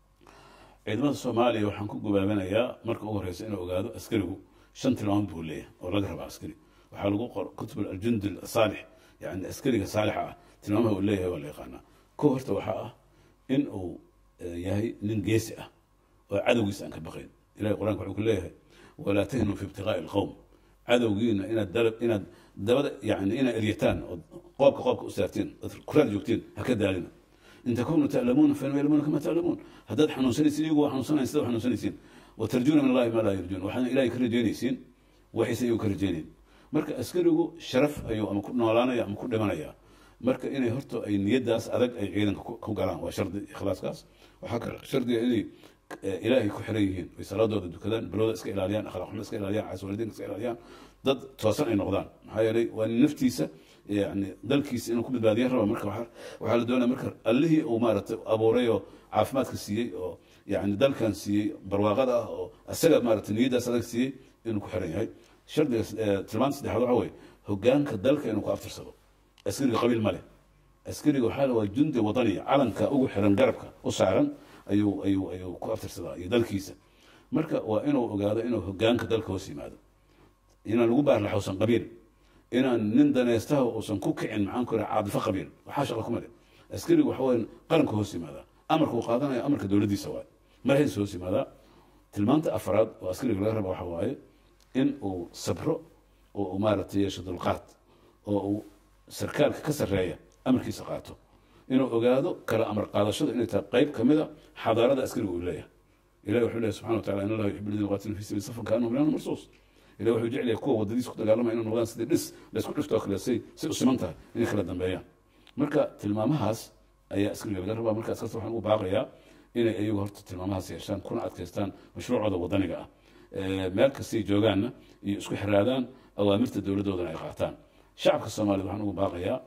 ciidamada soomaaliya waxaan ku gubaabanayaa marka ugu horeysa inuu ogaado askarigu shan tilmaamood buu leeyahay oo laga rabaa askari waxaa lagu qor kutub aljundi asaalix yani askariga saalixa ah tilmaamaha uu leeyahay waa la yaqaanaa ko horta waxaa ah in uu eh, yahay nin geesi ah oo cadowgiisa aan ka baqayn ilahay qur-aanka wuxuu ku leeyahay walaa tahinuu fi ibtiqaa'i alqowm cadowgiina inaad dalab inaad dabada yani inaad eryataan oo qoobka qoobka u saartiin ood kuraad joogtiin ha ka daalina in takunuu ta'lamuuna fainhum ya'lamuuna kama ta'lamuun haddaad xanuunsanaysiin iyagu waa xanuunsanayn sida xanuunsanaysiin watarjuuna min allahi maa laa yarjuun waxaadna ilahay ka rajeynaysiin waxayse iyagu ka rajeynayn marka askarigu sharaf ayuu ama ku noolaanaya ama ku dhimanaya marka inay horta ay niyadaas adag ay ciidanka ku ku galaan waa shardi ikhlaaskaas waxaa kale shardiga inay eh, ilaahay ku xiran yihiin ay salaadooda dukadaan bilowda iska ilaaliyaan akhlaaq xumo iska ilaaliyaan caswalidiinka iska ilaaliyaan dad toosan ay noqdaan maxaa yeelay waa nin naftiisa yani dalkiisa inuu ku badbaadiya raba marka waxaa waxaa la doonaya marka allihii uu maaragtay abuuray oo caafimaadka siiyey oo yani dalkan siiyey barwaaqada ah oo isaga maaragtay niyadaas adag siiyey inuu ku xiran yahay shardiga eh, tilmaanta saddexaad waxa weeye hogaanka dalka inuu ku aftirsado askariga qabiil ma leh askariga waxaa la waa jundi wadaniya calanka ugu xiran garabka u saaran ayuu ayuu ayuu ku aftirsadaa iyo dalkiisa marka waa inuu ogaado inuu hogaanka dalka hoos yimaado inaan lagu baarlaxowsan qabiil inaan nin danaystaha uusan ku kicin maxaan ku raha caadifo qabiil waxaa shaqa kuma leh askarigu waxa weeye qaranka hoos yimaadaa amarka uu qaadanaya amarka dowladdiisa waaye marhays hoos yimaadaa tilmaanta afraad oo askariga laga raba waxa waaye in uu sabro oo uu maaragtay yeesho dulqaad oo uu sarkaalka ka sarreeya amarkiisa qaato inuu ogaado kala amar qaadashadu inay tahay qayb ka mid a xadaarada askariga uu leeyahay ilahi wuxuu leeyahy subxana wa tacala in allaha yuxibu alladina yuqatiluna fi sabili safan kaanahum bunyaanun marsuus ilahi wuxuu jecel yahay kuwa wadadiisa ku dagaalamaya inay noqdaan sidii dhis laysku dhiftoo kale say say u siman tahay inay kala dambeeyaan marka tilmaamahaas ayaa askariga laga rabaa marka askarta waxaan ugu baaqayaa inay iyagu horta tilmaamahaas yeeshaan kuna adkaystaan mashruucooda wadaniga ah Eh, meel kastay joogaanna iyo isku xiraadaan awaamirta dowladdoodana ay qaataan shacabka soomaaliyed waxaan ugu baaqayaa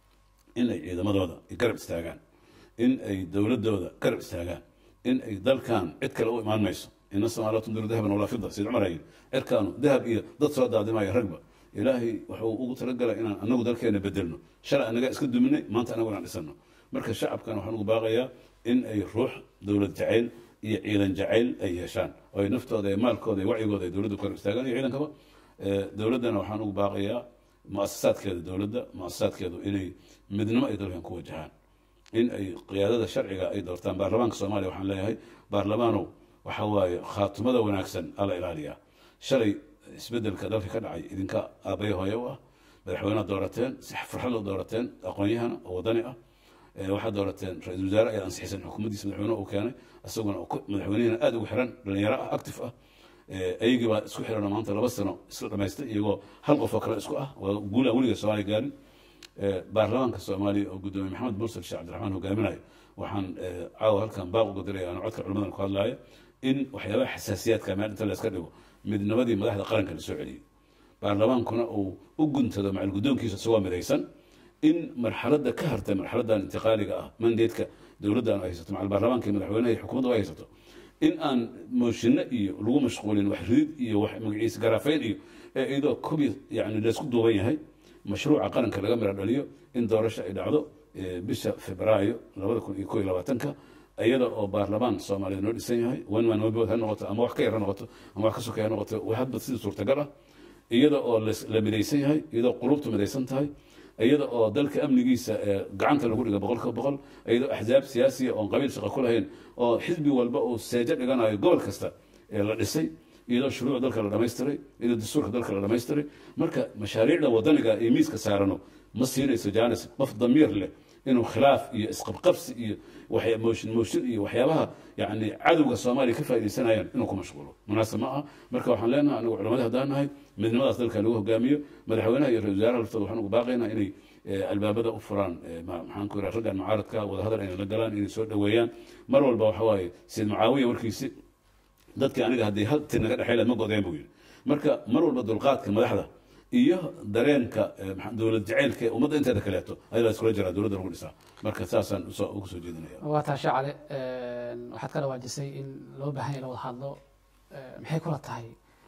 in ay ciidamadooda ay garab istaagaan in ay dowladooda garab istaagaan in ay dalkan cid kale u imaan mayso ina soomaaliya tundiru dahaban walaa fida sayid cumar ayiri cirkaanu dahab iyo dad soo daadimaya ragba ilaahay wuxuu ugu talagalay inaan anagu dalkeena bedelno shalay anaga iska duminay maanta anagu inaan dhisano marka shacabkan waxaan ugu baaqayaa in ay ruux dowlad jacayl iyo ciidan jacayl ay yeeshaan oo ay naftooda iyo maalkooda iyo wacyigooda ay dowladda ku garab istaagaan iyo ciidankaba Eh, dowladdana waxaan ugu baaqayaa muasasaadkeeda dowladda muasasaadkeedu inay midnimo ay dalkan ku wajahaan in ay qiyaadada sharciga ay doortaan baarlamaanka soomaaliya waxaan leeyahay baarlamaanow waxa waaye khaatumada wanaagsan ala ilaaliyaa shalay isbedelka dalka ka dhacay idinka aabbayo hooye u ah madaxweynead doorateen si farxad loo doorateen aqoon-yahana oo wadani ah Eh, waxaad doorateen ra-iisul wasaare ayaa ansixiseen xukuumaddiisa madaxweyne uu keenay isaguna oo ku- madaxweynihina aada ugu xiran dhalinyaro ah active ah Eh, ayagii baa isku xiran oo maanta laba sano isla dhamaystay iyagoo hal qof oo kale isku ah waa guul aan weliga soomaaliya gaarin Eh, baarlamaanka soomaaliya oo gudoomiye maxamed mursal sheekh cabdiraxmaan hogaaminayo waxaan eh, caawa halkan baaq uga diraya aan codka culimadan ku hadlaaya in waxyaabaha xasaasiyaadka meel inta la iska dhigo midnimadii madaxda qaranka la soo celiyey baarlamaankuna uu u guntado macal guddoonkiisa isagoo midaysan in marxaladda ka hartay marxaladdan intiqaaliga ah mandeedka dowladdan ay haysato macal baarlamaanka iyo madaxweynaha iyo xukuumadda ay haysato in aan mooshinno iyo lagu mashquulin wax ridid iyo wax magaciisa garaafeyn iyo ee iyadoo kobi yani laysku duuban yahay mashruuca qaranka laga mira dhaliyo in doorasho ay dhacdo eh, bisha febraayo labada kun iyo koo iyo labaatanka iyada oo baarlamaan soomaaliyeed noo dhisan yahay one man one vote ha noqoto ama wax ka yar ha noqoto ama wax ka sokeya ha noqoto wax hadba sidii suurtagal ah iyada oo las- la midaysan yahay iyadoo qulubtu midaysan tahay iyada oo dalka amnigiisa ee gacanta lagu dhiga boqolka boqol iyadoo axzaab siyaasiya oon qabiil shaqo ku lahayn oo xisbi walba uu seejo dhiganayo gobol kasta ee la dhisay iyadoo shuruuc dalka la dhamaystiray iyadoo dastuurka dalka la dhamaystiray marka mashaariicda wadaniga iyo miiska saarano ma siinayso janis qof damiir leh inuu khilaaf iyo isqabqabsi iyo waxya- mooshin mooshin iyo waxyaabaha yani cadowga soomaaliya ka faaidaysanayaan inuu ku mashquulo munaasib ma aha marka waxaan leenahay anigu culamada haddaan nahay midnimadaas dalka lagu hogaamiyo madaxweynaha iyo ra-isul wasaaraha laftooda waxaan ugu baaqaynaa inay eh, albaabada u furaan eh, ma- maxaan ku yidhaha raggan mucaaradka wadahadal inay la galaan inay soo dhoweeyaan mar walba waxa waaye sayid mucaawiya warkiisi dadkii aniga haddii hal tir naga dhexeylad ma godeen buu yidhi marka mar walba dulqaadka madaxda iyo dareenka eh, maxaa- dowlad jacaylka ee ummadda inteeda kaleeto ayaa la iskula jiraa dowladda lagu dhisaa marka saasaan usoo ugu soo jeedinaya waa taasha cale waxaad ka dhawaajisay in loo baahan yahay la wada hadlo Eh, maxay kula tahay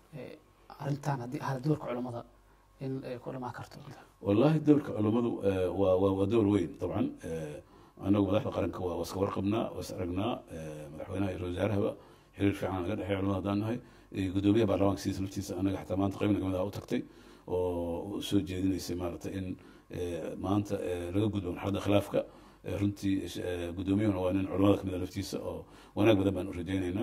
eh, arrintan haddii ahla doorka culammada in ay ku dhamaan karto والله دورك علمadu eh, waa waa waa door weyn dabcan eh, anagu madaxda qaranka waa iska warqabnaa waa is aragnaa eh, madaxweynaha iyo ra-isul wasaarahaba xiriir fiican naga dhexeeya culamada haddaan nahay Eh, gudoomiyaha baarlamaanka sidiisa laftiisa anaga xataa maanta qaybna kamid ah u tagtay oo u soo jeedinaysay maaragtay in eh, maanta eh, laga gudbo marxaladda khilaafka Eh, runtii eh, gudoomiyahuna waa nin culamada kamid ah laftiisa oo wanaag badan baan u rajaynaynaa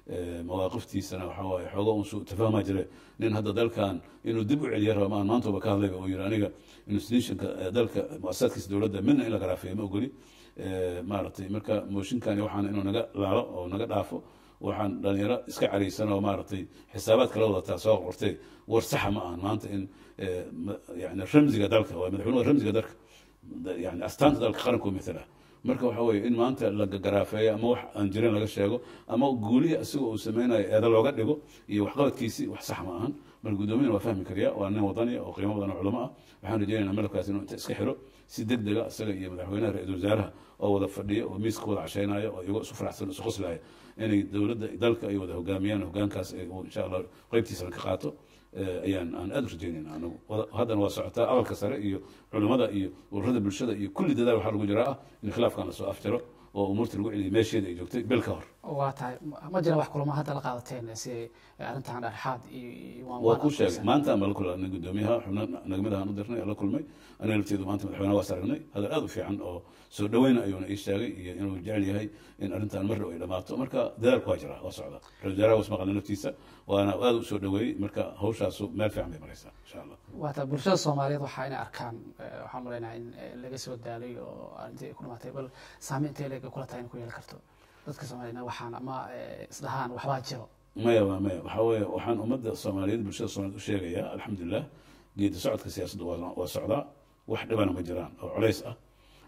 eh, mawaaqiftiisana waxaa waaye xooga un su tafahmaa jire nin hadda dalkan inuu dib u celiya raba maan maantooba ka hadlayba uu yiri aniga institutionka eh, dalka muasasadkiisa dowladda midna in la garaafeeyo ma ogoli Eh, maaragtay marka mooshinkani waxaan inuu naga laalo oo naga dhaafo waxaan dhalinyaro iska caraysan oo maaragtay xisaabaad kala wadataa soo qortay war saxa ma ahan maanta in eh, ma- yani ramsiga dalka waa madaxweynuhu waa ramsiga dalka da- yani astaanta dalka qaranku matala marka waxa weeye in maanta la garaafeeyo ama wax aan jirin laga sheego ama guulihii isaga uu sameynayo eeda looga dhigo iyo waxqabadkiisii wax sax ma ahan marka guddoomiyana waa fahmi kariya waa nin wadani oo qiimo badan oo culamo ah waxaan rajeynaynaa malabkaas inuu inta iska xiro si deg dega isaga iyo madaxweynaha ra-iisul wasaaraha oo wada fadhiya oo miiska wada casheynaya oo iyagoo isu faraxsan isu qoslaya inay dowladda dalka ay wada hogaamiyaan hogaankaas ay uu insha allah qeybtiisana ka qaato eh, ayaan aan aada u rajeynayna anagu Wada- haddana waa socotaa aqalka sare iyo culimmada iyo ururada bulshada iyo kulli dadaal waxaa lagu jiraa ah in khilaafkan lasoo afjaro oo umuurta lagu celiyo meesheeda ay joogtay bil ka hor waa tahay ma- ma jiraan wax kulamo hadda la qaadateen si ay arrintan dhexdhexaad iyo iyo waan- waa waan ku sheegay aqoonsan. maanta aan bala kulannay guddoomiyaha xubno nagmada aan u dirnay aan la kulmay aniga lafteedu maanta madaxweynaha waas aragnay hadal aad u fiican oo soo dhaweyn ayuuna ii sheegay iyo inuu jecel yahay in arrintan mar dhow ay dhamaato marka dadaalku waa jiraa waa socda ra-isul wasaaraha was maqalna naftiisa waana aad u soo dhaweeyey marka hawshaasu meel fiican bay maraysaa insha allah waa tahay bulshada soomaaliyeed waxaa inay arkaan eh, waxaan maleynaha in eh, laga soo daalay oo arrintii ay ku dhamaatay bal saameyn intee leeg ay kula tahay in ku yeeli karto dadka soomaaliyedna waxaan ama eh, isdhahaan waxbaa jiro maya waa maya waxaa weeye waxaan ummadda soomaaliyeed bulshada soomaaliyeed u sheegayaa alxamdulilah geedi socodka siyaasadda waa waa socdaa wax dhibana ma jiraan oo culays ah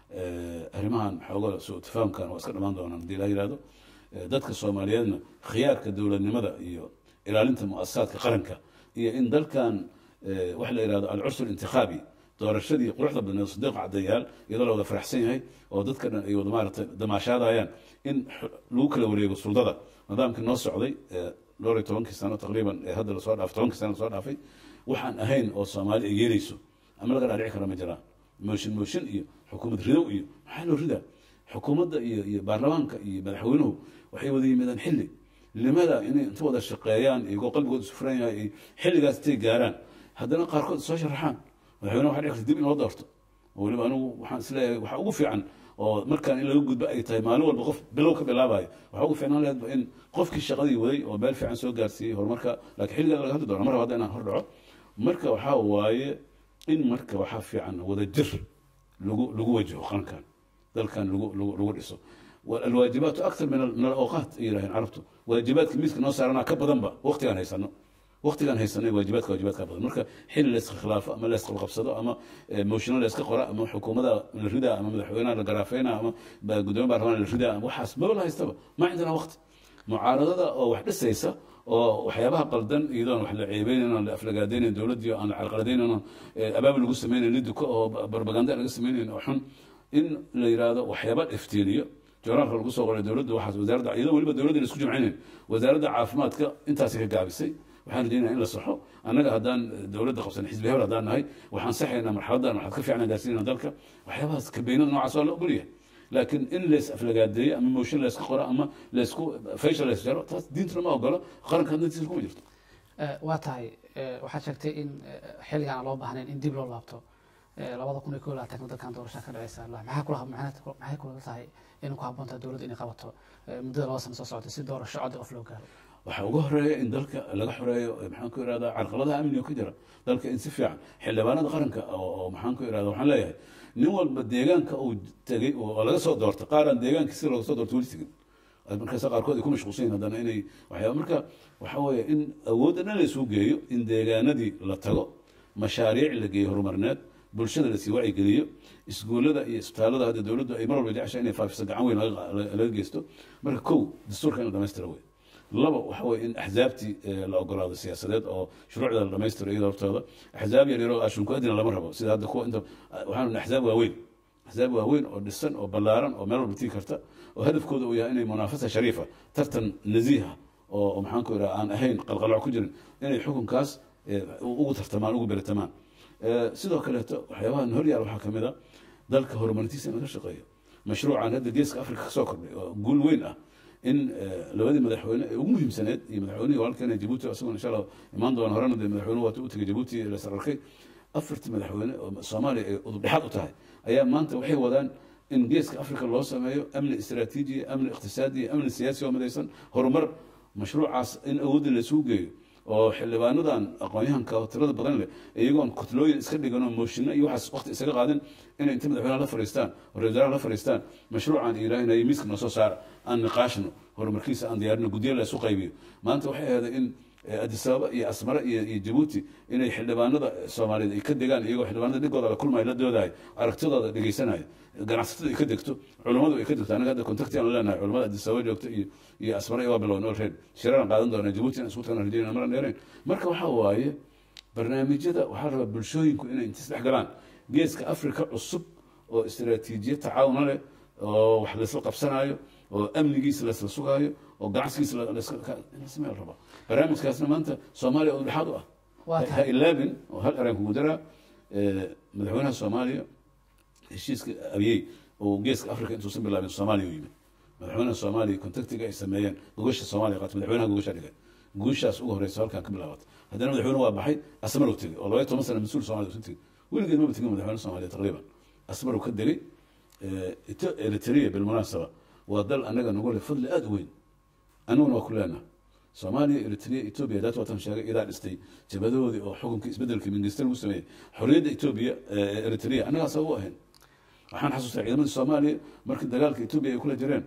Eh, arrimahan xooga soo tafahamkan waa iska dhamaan doonaan haddii la yihahdo Eh, dadka soomaaliyeedna khiyaarka dowladnimada iyo ilaalinta muasasaadka qaranka iyo in dalkan eh, waxa la yihahdo alcursur intikhaabi doorashadii quruxda badneed sadiiq cadayaal iyadoo la wada faraxsan yahay oo dadka dhan ay wada maaragtay damaashaadayaan in x- lagu kala wareego suldada nidaamkii noo socday eh, dhowr iyo tobankii sano taqriiban ee hadda lasoo dhaafay tobankii sano lasoo dhaafay waxaan ahayn oo soomaali ay yeelayso ama laga dhaadhici kara ma jiraan mooshin mooshin iyo xukuumad ridow iyo maxaa loo ridaa xukuumadda iyo iyo baarlamaanka iyo madaxweynuhu waxay wada yimaadaan xilli limada inay inta wada shaqeeyaan iyagoo qalbigooda isu furan yahay ay xilligaas intay gaaraan haddana qaarkood soo sharaxaan madaxweynaha waxa dhici karta dib in loo doorto oo weliba anigu waxaan isleeyahay waxaa ugu fiican oo markaan in laga gudbo ay tahay maalin walba qof bilow ka bilaabayo waxaa ugu fiicnaan lahayd in qofkii shaqadii waday oo meel fiican soo gaarsiiyey horumarka laakiin xilligaa laga hadli doona mar hadda inaan hor dhaco marka waxaa waaye in marka waxaa fiican wada jir lagu lagu wajaho qarankan dalkan lagu lagu lagu dhiso alwaajibaatu aktar min al- min alawqaat ay yidhaaheen carabtu waajibaadka miiska noo saaranaa ka badanba waqtigaan haysano waqtigaan haysanay waajibaadka waajibaadka badan marka xilli la iska khilaafo ama la iska qabsado ama eh, moshino la iska qora ama xukuumada la ridaa ama madaxweynaha la garaafeyna ama ba- gudoomiye baarlamaan la ridaa ama waxaas maba la haystaba ma cindana waqti mucaaradada oo wax dhisaysa oo waxyaabaha qaldan iyadoon wax la ceebeynayn oon la aflagaadaynayn dowladdii oo aan la carqaladaynayn oon eh, abaabul lagu sameynayn liduka oo ba- barbaganda laga sameynayn oo xun in la yidhaahdo waxyaaba iftiiniyo jooraalka lagu soo qoray dowladda waxaas wasaaradda iyadoo weliba dowladda la isku jimcinayn wasaaradda caafimaadka intaasi ka gaabisay waxaan rajeynaya in la saxo annaga haddaan dowladda qabsan xisbi hebel haddaan nahay waxaan saxaynaa marxaladan waxaad ka fiicnaan gaarsiinaa dalka waxyaabahaas kabeynada noocaas waa la ogol yahay laakiin in lees aflagaadeeyo ama mooshin layska qoro ama laysku faysha lays jaro taas diintuna ma ogolo qaranka haddantiisa kuma jirto Eh, waa tahay eh, waxaad sheegtay in eh, xilligaan aan loo baahnayn in dib loo laabto Eh, labada kun iyo kow iyo labaatanka dalkan doorasha ka dhaceysa Allah, maxaa kula maxaa maxay kula tahay in ku habboon tahay dowladda inay qabato eh, muddada laba sano soo socota si doorasho cod qof loo gaaro waxaa ugu horeeya in dalka laga xoreeyo eh, maxaan ku irahdaa carqaladaha amniga ku jira dalka in si fiican xildhibaanada qaranka oo oo maxaan ku irahdaa waxaan leeyahay nin walba deegaanka uu tegey oo laga soo doorta qaaraan deegaanka si looga soo doorto weli tegin markaasa qaarkood ay ku mashquulsan yihin haddana inay waxyaaba marka waxaa weeye in awoodda dhan la isugu geeyo in deegaanadii la tago mashaariic la geeyo horumarneed bulshada lasii wacyigeliyo iskuullada iyo isbitaallada hadda dowladdu ay mar walba jecesha inay faafiso gacan weyn laga- laga laga geysto marka kow dastuurka in la dhamaystira wey laba waxa weye in axzaabtii eh, la ogolaado siyaasadeed oo shuruucda la dhamaystiro iyada hortooda axzaab yar yaroo ashunku adina lama rabo sida hadda kuwa inta waxaan nahay axzaab waaweyn axzaab waaweyn oo dhisan oo ballaaran oo meel walba tii karta oo hadafkooda uu yahay inay munaafasa shariifa tartan naziiha oo oo maxaan ku idhaha aan ahayn qalqalooc ku jirin inay xukunkaas eh, ugu tartamaan ugu beratamaan Eh, sidoo kaleeto waxyaabahan horyaal waxaa ka mid a dalka horumarintiisa in laga shaqeeyo mashruucan hadda geeska afrika ka soo kordhay oo guul weyn ah in eh, labadii madaxweyne ee ugu muhiimsaneed iyo madaxweynihii walaalkeena jabuuti isaguna insha allah imaan doona horena dee madaxweynuhu waata u tegay jabuuti la sararkay afartii madaxweyne oo soomaaliya ay udub dhexaad u tahay ayaa maanta waxay wadaan in geeska afrika loo sameeyo amni istiraatiiji amni iqtisaadi amni siyaasi oo midaysan horumar mashruucaas in awoodda la isugu geeyo oo xildhibaanadan aqoon-yahanka oo tirada badan leh iyagoon kutlooyin iska dhigan oo mooshinno iyo waxaas waqti isaga qaadin inay inta madaxweynaha la fariistaan oo ra-isul wasaaraha la fariistaan mashruucan ilaahinayo miiska noo soo saara aan niqaashno horumarkiisa aan diyaarino guddiyo la isu qaybiyo maanta waxay ahayd in addis ababa iyo asmare iyo iyo jabuuti inay xildhibaanada soomaaliyeed ay ka degaan iyagoo xildhibaanada dhigooda la kulmayo la doodayo aragtidooda dhegeysanayo ganacsatada ay ka degto culummadu ay ka degto anaga hadda contacti aan leenahay culamada addis ababa joogta iyo iyo asmare waa bilowna olreed shiraraan qaadan doonaa jabuuti aan isku tagana rajayna maran dheerayn marka waxaa waaye barnaamijyada waxaa rabaa bulshooyinku inay inta isdhex galaan geeska africa cusub oo istiraatiijiyad tacaawuna leh oo wax laysla qabsanayo oo amnigiisa laysla sugaayo oo ganacsigiisa lasmeel raba barnaamijkaasna maanta soomaaliya oo dhexaad u ah Waa ha tahay. ilaabin oo hal eraan kugu daraa madaxweynaha soomaaliya heshiiska abiyey oo geeska africa intuusan bilaabin soomaaliya u yimid madaxweynaha soomaaliya contactiga ay sameeyeen gogasha soomaaliya qaata madaxweynaha gogasha dhigay guushaas ugu horeysa halkan ka bilaabatay haddana madaxweyne waa baxay asmarow tegey oo labaya toban sana mas-uul soomaliya usan tegey weligeed maba tegin madaxweyne soomaaliya taqriiban asmarow ka degay Ito- eritrea bilmunaasaba waa dal anaga nagu leh fadli aada u weyn aniguna waa ku leenaha soomaaliya eritrea etoobiya daat waatan sheegay idaa dhistay jabadahoodii oo xukunkii isbedelkii mingista lagu sameeyey xorriyadda etoobiya ee eritrea annagaas u ahayn waxaan xasuustaa ciidamadii soomaaliya markii dagaalka etoobiya ay kula jireen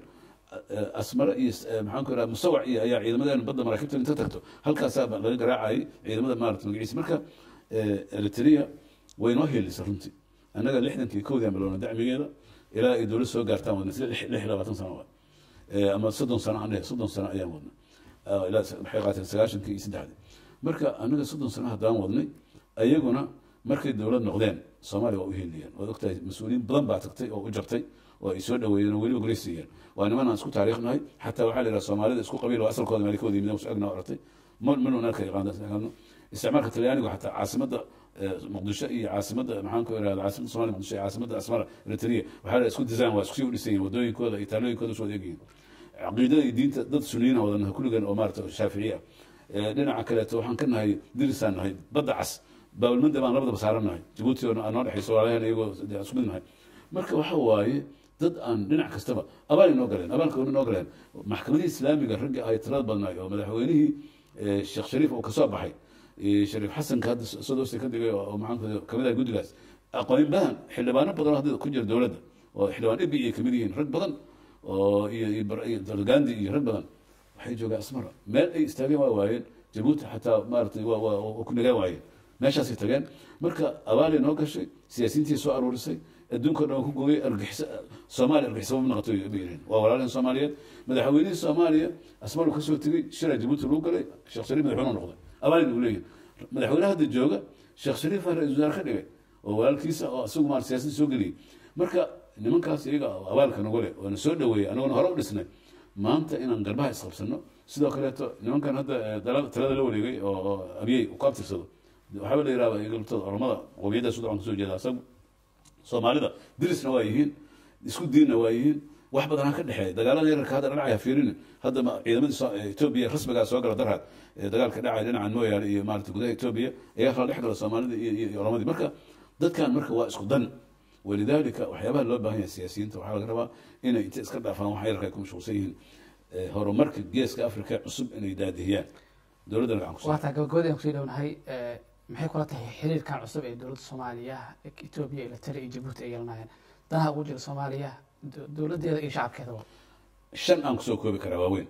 eh, asmare iyo eh, maxaan ku idhaha musawac iyo ayaa ciidamadeena badda maraakiibta inta tagto halkaasaa ba laga garaacayay ciidamada maarata magaciisa marka eh, eritrea way noo heelisay runtii annaga lixdankii kowdii aan bilowna dacmigeeda ilaa ay dowlad soo gaartaan wadna sida lix lix iyo labaatan sano waa Eh, ama soddon sano aan dhehe soddon sano ayaan wadnay Ah, ilaa s- waxay qaateen sagaashankii iyo saddexdii marka anaga soddon sano haddaan wadnay ayaguna markay dowlad noqdeen soomaaliya waa u heliyeen waad ogtahay mas-uuliyiin badan baa tagtay oo u jabtay oo ay soo dhaweeyeen oo weliba goreysiiyeen waa niman aan isku taariikhnahay xataa waxaa la yidhaha soomaalida isku qabiil oo asalkooda meelkooda yimid su agna ortay manu nalka yaqaano isticmaalka talyaanigu xataa caasimadda eh, muqdisho iyo caasimadda maxaan ku irahda caasimadda somalia muqdisho iyo caasimadda asmara eritrea waxaa la isku design waa isku sii u dhisan yihin wadooyinkooda iyo taalooyinkooda soo eegyihin caqiidada iyo diinta dad suniyiin ah wadanaha kulligan oo maarata shaaficiye ah Eh, dhinaca kaleeto waxaan ka nahay dirisaan nahay badda cas baabalmanda baan labadaba saaran nahay jabuuti oo noo dhexayso walaalahan iyagoo dee isku mid nahay marka waxa waaye dad aan dhinac kastaba abaal inoo galeen abaalka inoo galeen maxkamadihii islaamiga ragga ay tirada badnaay oo madaxweynihii eh, sheekh shariif oo kasoo baxay eh, shariif xasanka hadda sodoosta ka digay oo oo maxaan kamid ah guddigaas aqoon badan xildhibaano badan oo hadda ku jira dowladda oo xildhibaan ebi ay kamid yihiin rag badan oo iyo iyo bar- iyo dalgandi iyo rag badan waxay joogaan asmara meel ay istaageen waa waayeen jabuuti xataa maaragtay waa waa waa ku nagaan waayeen meeshaasay tageen marka abaalay noo gashay siyaasiyiintii soo aruurisay adduunka o dhan waa ku gooyay argixisa soomaaliya argixisaba ma noqoto bay yidhaheen waa walaalaheen soomaaliyeed madaxweynihii soomaaliya asmaru kasoo tegey shira jabuuti lagu galay sheekh shariif madaxweyne noqday abaalay nagu leeyihin madaxweynaha hadda jooga sheekh shariif baa ra-isul wasaare ka dhigay oo walaalkiisa oo isagu maar siyaasadda soo geliyey marka nimankaas iyaga abaalka nagu leh waana soo dhaweeyey anaguna hore u dhisnay maanta inaan garbaha isqabsano sidoo kaleeto nimankan hadda eh, dala- talada la wareegay oo oo abiyey ku abtirsado waxaaba la yihahda igaltooda olamada qowmiyadda sudan kasoo jeeda asagu soomaalida dirisna waa yihiin isku diinna waa yihiin wax badanaa ka dhexeeya dagaalada yararka hadda dhinacaya fiirin hadda ma- ciidamadii soo- eh, etoobiya rasmigaa soo gala darhad ee dagaalka dhacaya dhinacan mooyaane iyo maarata gudaha etoobiya ayaa kala dhex gala soomaalida iyo iyo- iyo olamadii marka dadkan marka waa isku dan walidaalika waxyaabaha loo baahan yahay siyaasiyiinta waxaa laga rabaa inay inta iska dhaafaan wax yararka ay ku mashquulsan yihiin eh, horumarka geeska afrika cusub inay daadihiyaan dowladda gacan ku waa taa gabagabadii aan kusii dhownahay eh, maxay kula tahay xiriirkan cusub ee dowladda soomaaliya etoobiya eritrea iyo jabuuti ay yeelanayaan danaha ugu jira soomaaliya do- dowladdeeda iyo shacabkeedaba shan aan kusoo koobi karaa waaweyn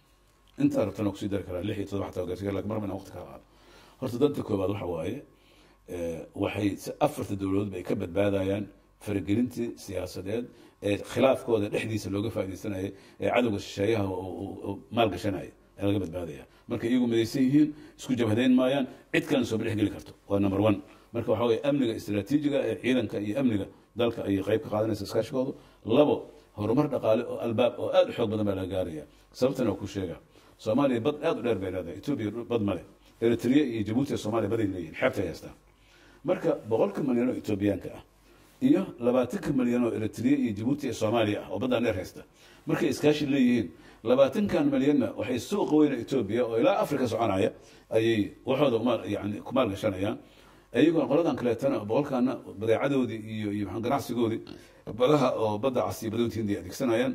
intaa rabtana kusii dari karaa lix iyo todoba xataa gaarsiga lakin marba inaan waqti ka qaado horta danta koobaad waxa waaye eh, waxay si afarta dowladoodba ay ka badbaadayaan faragelintii siyaasadeed ee khilaafkooda dhexdiisa looga faaidaysanaya ee cadowga shisheeyaha oo- oo- oo maalgashanaya ee laga badbaadaya marka iyagu midaysan yihiin isku jabhadeyn maayaan cid kalena soo dhex geli karto waa number one marka waxa weye amniga istiraatiijiga ee ciidanka iyo amniga dalka ayay qayb ka qaadanaysa iskaashigoodu labo horumar dhaqaale oo albaab oo aada u xoog badan baa laga gaaraya sababtana waa ku sheega soomaaliya bad aada u dheer bay leedahay etoobiya bad male eritrea iyo jabuuti iyo soomaaliya baday leeyihin xeebtay haystaan marka boqolka malyan oo etoobiyaanka ah iyo labaatanka malyan oo eritrea iyo jabuuti iyo soomaaliya ah oo baddaan dheer haysta markay iskaashi leeyihiin labaatankan malyanna waxay suuqa weyna etoobiya oo ilaa afrika soconaya ayay waxooda umaal yani ku maalgashanayaan iyagoo qoladan kaleetana boqolkaana badeecadoodii iyo iyo maxaa ganacsigoodii badaha oo badda cas iyo badowta hindiya adeegsanayaan b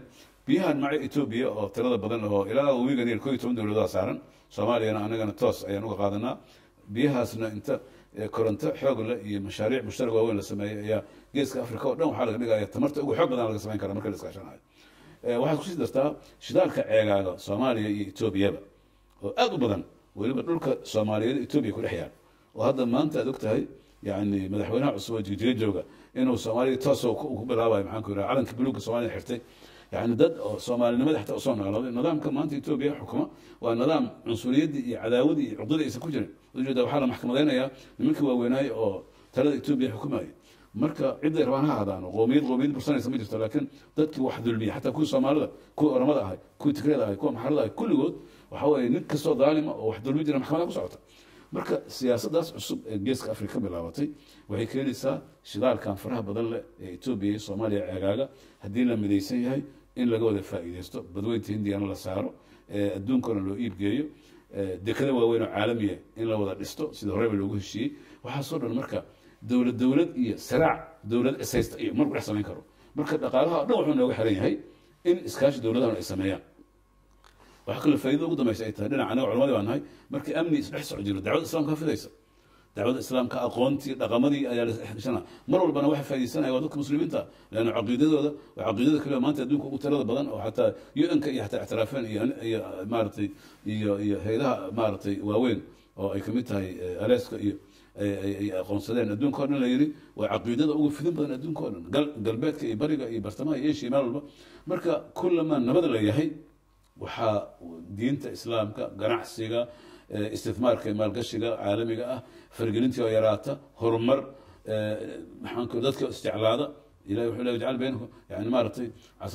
biyahan maca etoobiya oo tirada badan oo ilaa wiigan yar koo iyo toban dowladaa saaran soomaaliyana anagana toos ayaan uga qaadanaa biyahaasna inta eh, koronto xoog leh iyo mashaariic mushtarak waaweyn la sameeyey ayaa geeska africa oo dhan waxaa laga dhigaya tamarta ugu xoog badan laga samayn kara marka la iskaashanayo Eh, waxaad kusii dartaa shidaalka ceegaaga soomaaliya iyo etoobiyaba oo aad u badan weliba dhulka soomaaliyeed etoobiya ku dhex yaal oo hadda maanta aad og tahay yani madaxweynaha cusub oo jigjiga jooga inuu soomaaliya toosoo ku ku bilaabayo maxaan ku yidhaha calanka buluugga soomaaliya xirtay yani dad oo soomaalinimada xataa usoo noolaaday nidaamka maanta etoobiya xukuma waa nidaam cunsuriyadii iyo cadaawadii iyo cuqdadii aysan ku jirin ujeeda waxaa la maxkamadeynayaa nimankii waaweynaayey oo talada etoobiya xukumayay marka cidday rabaan ha ahaadaan qoomiyad qoomiyad bursanaysa ma jirto laakiin dadkii wax dulmiya xataa kuwii soomaalida kuwii oramada ahay kuwii tigreeda ahay kuwa maxarada ahay kulligood waxa weeye nin kastoo daalima oo wax dulmi jira maxkamada ku socota marka siyaasaddaas cusub ee geeska afrika ka bilaabatay waxay keenaysaa shidaalkan faraha badan leh ee etoobiya iyo soomaaliya ceegaaga haddii la midaysan yahay in laga wada faa'iidaysto badweynta hindiyana la saaro ee adduunkana loo iibgeeyo ee dekada waaweyn oo caalamiya in la wada dhisto sida horeyba loogu heshiiyey waxaasoo dhan marka dowlad dowlad iyo saraac dowlad ishaysta iyo marku dhex samayn karo marka dhaqaalaha o dhan wuxuu nooga xiran yahay in iskaashi dowladahan ay sameeyaan waxaa kaloo faa'iido ugu dambaysa ay tahay dhinaca anaga culamadii baan nahay markii amni isdhex soco jiro dacwada islaamka fidaysa dacwada islaamka aqoontii dhaqamadii ayaa la isdhexgashana mar walbana waxa faa'iidaysanaya waa dadka muslimiinta leanna caqiidadooda waa caqiidada kaliya maanta adduunka ugu tirada badan oo xataa un-ka iyo xataa ictiraafeen iyo iyo maaragtay iyo iyo hayadaha maaragtay waaweyn oo ay kamid tahay aleska iyo ay ay- ay aqoonsadeen adduunka o dhan la yidhi waa caqiidada ugu fidin badan adduunka o dhan gal- galbeedka iyo bariga iyo bartamaha iyo asia meel walba marka kullamaa nabad la yahay waxaa diinta islaamka ganacsiga eh, isticmaarka iyo maalgashiga caalamiga ah fargelintii oo yaraata horumar eh, maxaan ku dadka isjeclaada ilahi wuxuu le jcal baynakum yani maaragtay casa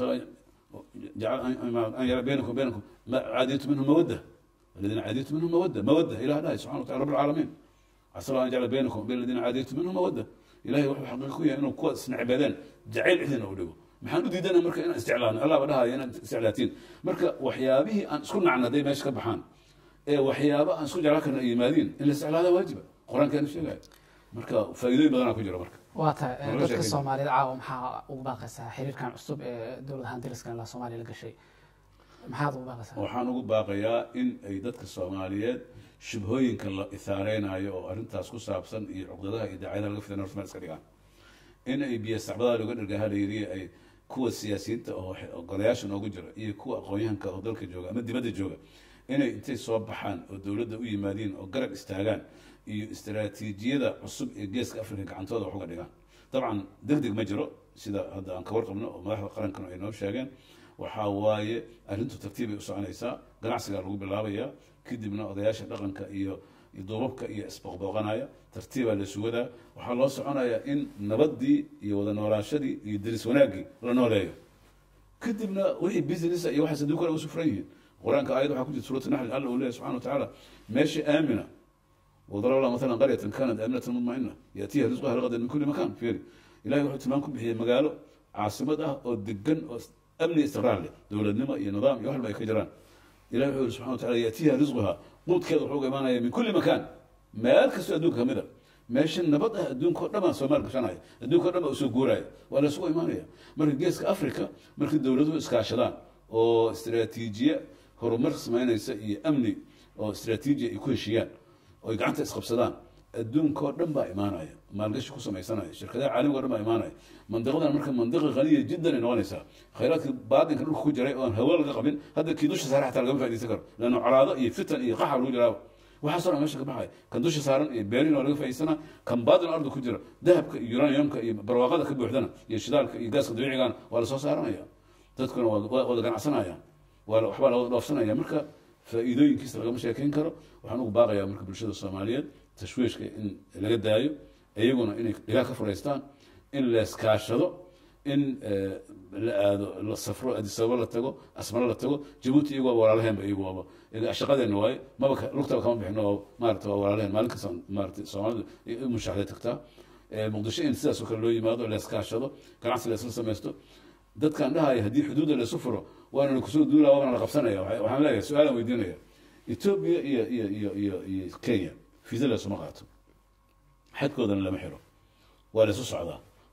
jcal an yara baynakum baynakum ma caadiytu minhum mawadda aladiina caadiytu minhum mawadda mawadda ilah dhahay subxana wa taala rab alcaalamiin casa an yajcala baynakum bayn aladiina caadiytu minhum mawadda ilahay wuxuu xaqiiqa ku yahay inuu kuwa isnacbeedeen jacayl cidina u dhigo maxaan u diidana marka inaan isjeclaano allah ba dhahaya inaad isjeclaatiin marka waxyaabihii aan isku nacna hadday meesha ka baxaan ee waxyaaba aan isku jeclaan karna ay yimaadiin in la isjeclaada waajiba qur-aankeena sheegaya marka faa'iidooyin badanaa ku jira marka waa tahay eh, Nolosha dadka kadib. soomaaliyeed caawa maxaa ugu baaqaysaa xiriirkan cusub ee dowladahan dariska ilaa soomaaliya la gashay maxaad ugu baaqaysaa waxaan ugu baaqayaa in ay dadka soomaaliyeed shubhooyinka la ithaareynaayo oo arrintaas ku saabsan iyo cuqdadaha iyo daacadaha laga fidan horta meel iska dhigaan in ay biyo sacbadaha looga dhergaha la yidhi ay kuwa siyaasiyiinta oo xe- oo golayaasha noogu jira iyo kuwa aqoon-yahanka oo dalka jooga ama dibadda jooga inay intay soo baxaan oo dowladda u yimaadiin oo garab istaagaan iyo istaraatiijiyada cusub ee geeska afrika gacantooda wax uga dhigaan dabcan deg deg ma jiro sida hadda aan ka warqabno oo madaxda qarankana ay noo sheegeen waxaa waaye arrintu tartiibay u soconaysaa ganacsigaa lagu bilaabayaa kadibna odayaasha dhaqanka iyo iyo duubabka iyo isbooqbooqanaya tartiibaa la sugadaa waxaa loo soconayaa in nabadii iyo wada noolaashadii iyo deris wanaaggii la nooleeyo kadibna wixii business iyo waxaas adduunka ugu sufran yihiin qur-aanka aayad waxaa ku jirta suurat naxli alla uu leeyahy subxana wa tacaala meesha aamina وضرب الله مثلا قرية كانت آمنة مطمئنة يأتيها رزقها رغدا من كل مكان فيري إلهي وحو تمان كبحي مقالو عاصمة أو دقن أو أمني استقرار له دولة نما يا نظام يوحل ما يكجران إلهي وحو سبحانه وتعالى يأتيها رزقها قوت كذا وحوق إيمانا من كل مكان ما يركز أدوك همدا meesha nabad ah adduunka o dhan baan soomaal gashanaya adduunka o dhan baa usoo guuraya waa la isugu imaanaya marka geeska africa markii dowladuhu iskaashadaan oo istiraatiijiye horumar samaynaysa iyo amni oo istiraatiijiya ay ku heshiiyaan oo ay gacanta isqabsadaan adduunka oo dhan baa imaanaya maalgashi ku samaysanaya shirkadaha caalamiga o dhan baa imaanaya mandiqadan marka mandiqa qaniya jiddan ay noqonaysaa khayraadkii baadinka dhulka ku jiray oon hawo laga qabin hadda kii dusha saare xataa lagama faaidaysan karo leanna colaado iyo fitan iyo qaxa lagu jiraaba waxaasoo dhan meesha ka baxaya kan dusha saaran iyo beerin oo laga faa'idaysana kan baadin ardu ku jira dahabka iyo uraniumka iyo barwaaqada ka buuxdana iyo shidaalka iyo gaaska dabiicigana waa lasoo saaranaya dadkuna waa waa wada ganacsanayaan waa la- waxbaa la wada dhoofsanaya marka faa'iidooyinkiisa lagama sheekeyn karo waxaan ugu baaqayaa marka bulshada soomaaliyeed tashwiishka in laga daayo iyaguna inay dhigaa ka furaystaan in la iskaashado in eh, la aado la safro addis ababa la tago asmaro la tago jabuuti iyagu waa walaalaheenba iyagu waaba iyaga shaqadeena waaye maba ka- lugtaba kama bixino oo maarata waa walaalaheen maalin kasta maarata soomaalidu i mushaaxday tagtaa Eh, muqdisho in sidaas oo kale loo yimaado la iskaashado ganacsi la isla samaysto dadkaan dhahaya haddii xuduudda la isu furo waana la kusoo duulaa waana la qabsanaya Waxa- waxaan leeyahay su-aalaan weydiinaya etoobiya iyo iyo iyo iyo iyo kenya fiisa la isuma qaato xadkoodana lama xiro waa la isu socdaa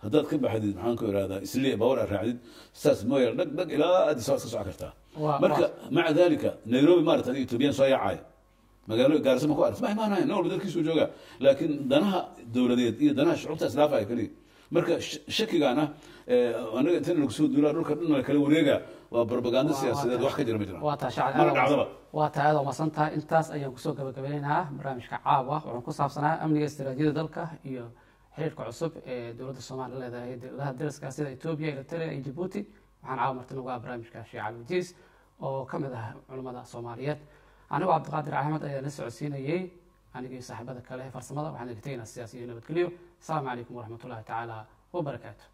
haddaad ka baxdid maxaan ku ihahdaa isli bawar aad raacdid saas mooya dhag dhag ilaa addis ababa iska soco kartaa Waa- marka waa- maca dalika nairobi maarata adiga ethoobiyan soo yaacaya magaalo gaarisa ma ku aragti ma imaanayan nin walba dalkiisuu joogaa laakiin danaha dowladeed iyo danaha shucuubta islaafaya keliya marka sh- shakigaana eh, anaga intan lagu soo duulaa dhulka dhan la kala wareega waa propaganda siyaasadeed wax ka jira ma jiraan waa taa shacab mana dhacdaba waa taa aad umasan tahay intaas ayaan kusoo gabagabeynaynaa barnaamijka caawa wuxuu ku saabsanaa amniga istiraatiijiyada dalka iyo xiriirka cusub ee dowladda soomaaliya leedahay dowladaha dariska sida etoobiya eritrea iyo jabuuti waxaan caawa marti nagu ah barnaamijka sheekh cali wajiis oo ka mid ah culimmada soomaaliyeed anigoo cabdiqaadir axmed ayaa la socodsiinayey anigii saaxiibada kale ee farsamada waxaan idinka tegaynaa sidaas iyo nabadgelyo asalaamu calaykum waraxmat ullahi tacaala wabarakaatu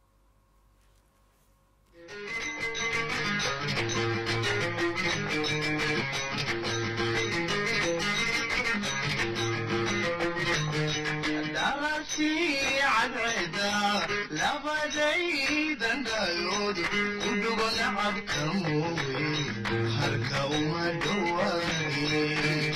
dhalashii cadceeda labadaydan dhayood ku dhugo nacabka mooye halka uma dhowaane